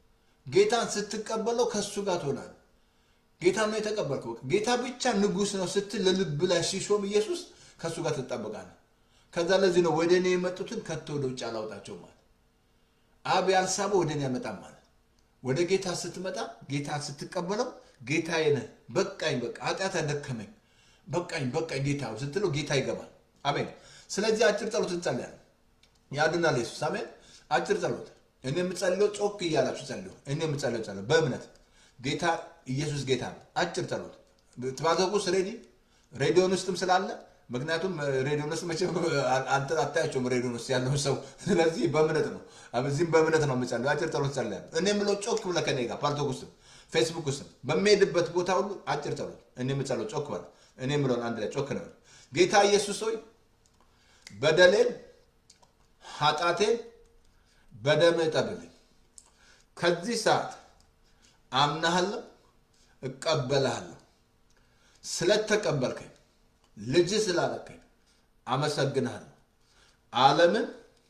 Speaker 1: ጌታን ስትቀበለው ከእሱ ጋር ትሆናለህ። ጌታ ነው የተቀበልከው። ጌታ ብቻ ንጉሥ ነው ስትል ለልብ ላይ ሲሾም ኢየሱስ ከእሱ ጋር ትጣበቃለህ። ከዛ ለዚህ ነው ወደ እኔ የመጡትን ከቶ ወደ ውጭ አላውጣቸው ማለት አብ ያልሳበው ወደ እኔ ያመጣም ማለት ወደ ጌታ ስትመጣ ጌታ ስትቀበለው ጌታዬ ነህ፣ በቃኝ፣ በቃ ኃጢአት አደከመኝ፣ በቃኝ፣ በቃኝ ጌታ ስትለው ጌታ ይገባል። አሜን። ስለዚህ አጭር ጸሎት እንጸልያለን። ያድናል ኢየሱስ። አሜን። አጭር ጸሎት እኔ የምጸልየው ጮክ እያላችሁ ጸልዩ። እኔ የምጸልየው ጸሎት በእምነት ጌታ ኢየሱስ ጌታ ነው። አጭር ጸሎት ትባዘቁስ ሬዲ ሬዲዮን ውስጥም ስላለ ምክንያቱም ሬዲዮን ውስጥ መቼም አታያቸውም ሬዲዮን ውስጥ ያለውን ሰው። ስለዚህ በእምነት ነው፣ እዚህም በእምነት ነው የምጸልየው። አጭር ጸሎት ጸልያለሁ። እኔ የምለው ጮክ ብለህ ከኔ ጋር ፓልቶክ ውስጥም ፌስቡክ ውስጥም በሚሄድበት ቦታ ሁሉ አጭር ጸሎት እኔ የምጸለው ጮክ በል። እኔ የምለውን አንድ ላይ ጮክ ነው። ጌታ ኢየሱስ ሆይ በደሌን ኃጢአቴን በደምህ እጠብልኝ። ከዚህ ሰዓት አምናሃለሁ፣ እቀበልሃለሁ። ስለተቀበልከኝ ልጅ ስላለከኝ አመሰግንሃለሁ። ዓለምን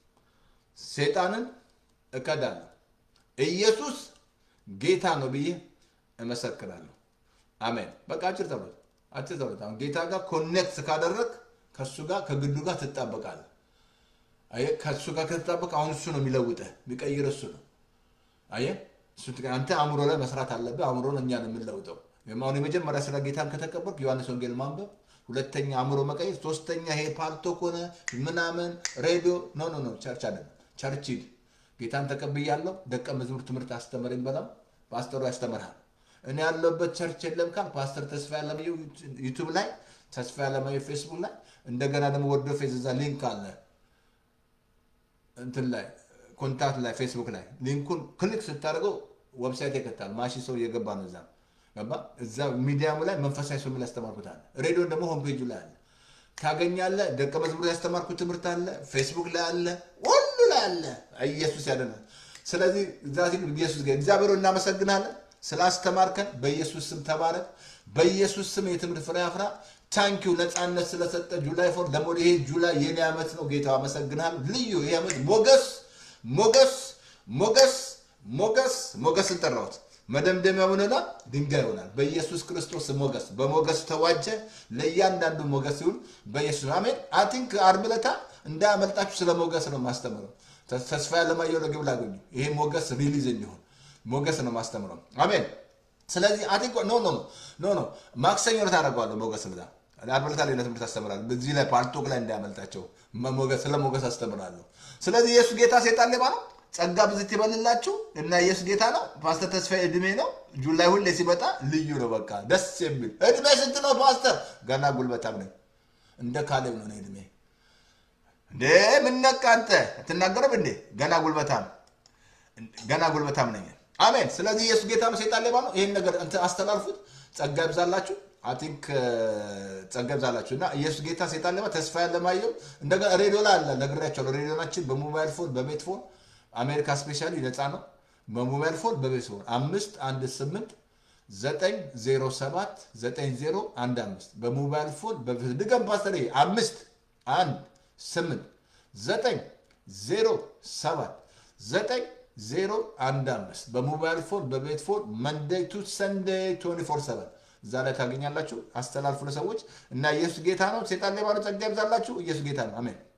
Speaker 1: ሴጣንን እከዳለሁ። ኢየሱስ ጌታ ነው ብዬ እመሰክራለሁ። አሜን። በቃ አጭር ጸሎት፣ አጭር ጸሎት። አሁን ጌታ ጋር ኮኔክት ካደረግ ከእሱ ጋር ከግዱ ጋር ትጣበቃለህ። አየህ፣ ከእሱ ጋር ከተጣበቅ አሁን እሱ ነው የሚለውጥህ፣ የሚቀይር እሱ ነው። አየህ፣ አንተ አእምሮ ላይ መስራት አለብህ። አእምሮን እኛ ነው የምንለውጠው። አሁን የመጀመሪያ ስራ ጌታን ከተቀበልክ ዮሐንስ ወንጌል ማንበብ፣ ሁለተኛ አእምሮ መቀየር፣ ሶስተኛ ይሄ ፓልቶክ ሆነ ምናምን ሬዲዮ ኖ ኖ ኖ ቸርች አይደለም። ቸርች ሂድ። ጌታን ተቀብያለሁ፣ ደቀ መዝሙር ትምህርት አስተምረኝ በለው። ፓስተሩ ያስተምርሃል። እኔ ያለሁበት ቸርች የለም ካል ፓስተር ተስፋ ያለማየሁ ዩቱብ ላይ ተስፋ ያለማየሁ ፌስቡክ ላይ እንደገና ደግሞ ወርዶ ፌዝ እዛ ሊንክ አለ እንትን ላይ ኮንታክት ላይ ፌስቡክ ላይ ሊንኩን ክሊክ ስታደርገው ዌብሳይት ይከታል። ማሺ ሰው እየገባ ነው እዛ ገባ እዛ ሚዲያሙ ላይ መንፈሳዊ ሰው የሚል ያስተማርኩት አለ። ሬዲዮን ደግሞ ሆም ፔጁ ላይ አለ ታገኛለህ። ደቀ መዝሙር ያስተማርኩት ትምህርት አለ፣ ፌስቡክ ላይ አለ፣ ሁሉ ላይ አለ። ኢየሱስ ያደናል። ስለዚህ እዛ ሲል ኢየሱስ ጋር እግዚአብሔር ሆይ እናመሰግናለን ስላስተማርከን፣ በኢየሱስ ስም ተባረክ። በኢየሱስ ስም የትምህርት ፍሬ አፍራ። ታንኪው ነፃነት ስለሰጠ ጁላይ ፎር ደግሞ ይሄ ጁላይ የኔ ዓመት ነው። ጌታ አመሰግናል። ልዩ ይህ ዓመት ሞገስ ሞገስ ሞገስ ሞገስ ሞገስን ጠራሁት። መደምደሚያ ሆነና ድንጋይ ይሆናል። በኢየሱስ ክርስቶስ ሞገስ በሞገስ ተዋጀ። ለእያንዳንዱ ሞገስ ይሁን በኢየሱስ አሜን። አይ ቲንክ ዓርብ ዕለት እንዳያመልጣችሁ ስለ ሞገስ ነው ማስተምረው። ተስፋ ያለማየሁ ለግብ ላገኙ ይሄ ሞገስ ሪሊዝ እንዲሆን ሞገስ ነው ማስተምረው። አሜን። ስለዚህ አይ ቲንክ ኖ ኖ ኖ ኖ ማክሰኞ ዕለት አደርገዋለሁ ሞገስ ብላ ዓርብ ዕለት ሌላ ትምህርት አስተምራለሁ። በዚህ ላይ ፓልቶክ ላይ እንዳያመልጣቸው ሞገስ ስለ ሞገስ አስተምራለሁ። ስለዚህ ኢየሱስ ጌታ ሴጣን ሌባ ነው። ጸጋ ብዝት ይበልላችሁ እና ኢየሱስ ጌታ ነው። ፓስተር ተስፋዬ እድሜ ነው። ጁላይ ሁሌ ሲመጣ ልዩ ነው። በቃ ደስ የሚል እድሜ ስንት ነው ፓስተር? ገና ጉልበታም ነኝ። እንደ ካሌብ ነው እድሜ። እንዴ ምን ነቃ አንተ አትናገርም እንዴ? ገና ጉልበታም ገና ጉልበታም ነኝ። አሜን። ስለዚህ ኢየሱስ ጌታ ነው። ሴጣን ሌባ ነው። ይህን ነገር እንትን አስተላልፉት። ጸጋ ይብዛላችሁ። አይ ቲንክ ጸጋ ይብዛላችሁ እና ኢየሱስ ጌታ ሴጣን ሌባ ተስፋ ያለማየሁ እንደገና ሬዲዮ ላይ አለ ነግሬያቸዋለሁ። ሬዲዮናችን በሞባይል ፎን በቤት ፎን አሜሪካ ስፔሻሊ ነፃ ነው። በሞባይል ፎን በቤት ፎን አምስት አንድ ስምንት ዘጠኝ ዜሮ ሰባት ዘጠኝ ዜሮ አንድ አምስት በሞባይል ፎን ድገም ፓስተር አምስት አንድ ስምንት ዘጠኝ ዜሮ ሰባት ዘጠኝ ዜሮ አንድ አምስት በሞባይል ፎን በቤት ፎን መንደይ ቱ ሰንደይ ቶኒ ፎር ሰቨን እዛ ላይ ታገኛላችሁ። አስተላልፉ ለሰዎች እና ኢየሱስ ጌታ ነው። ሴጣን ሌባ ነው። ጸጋ ይብዛላችሁ። ኢየሱስ ጌታ ነው። አሜን።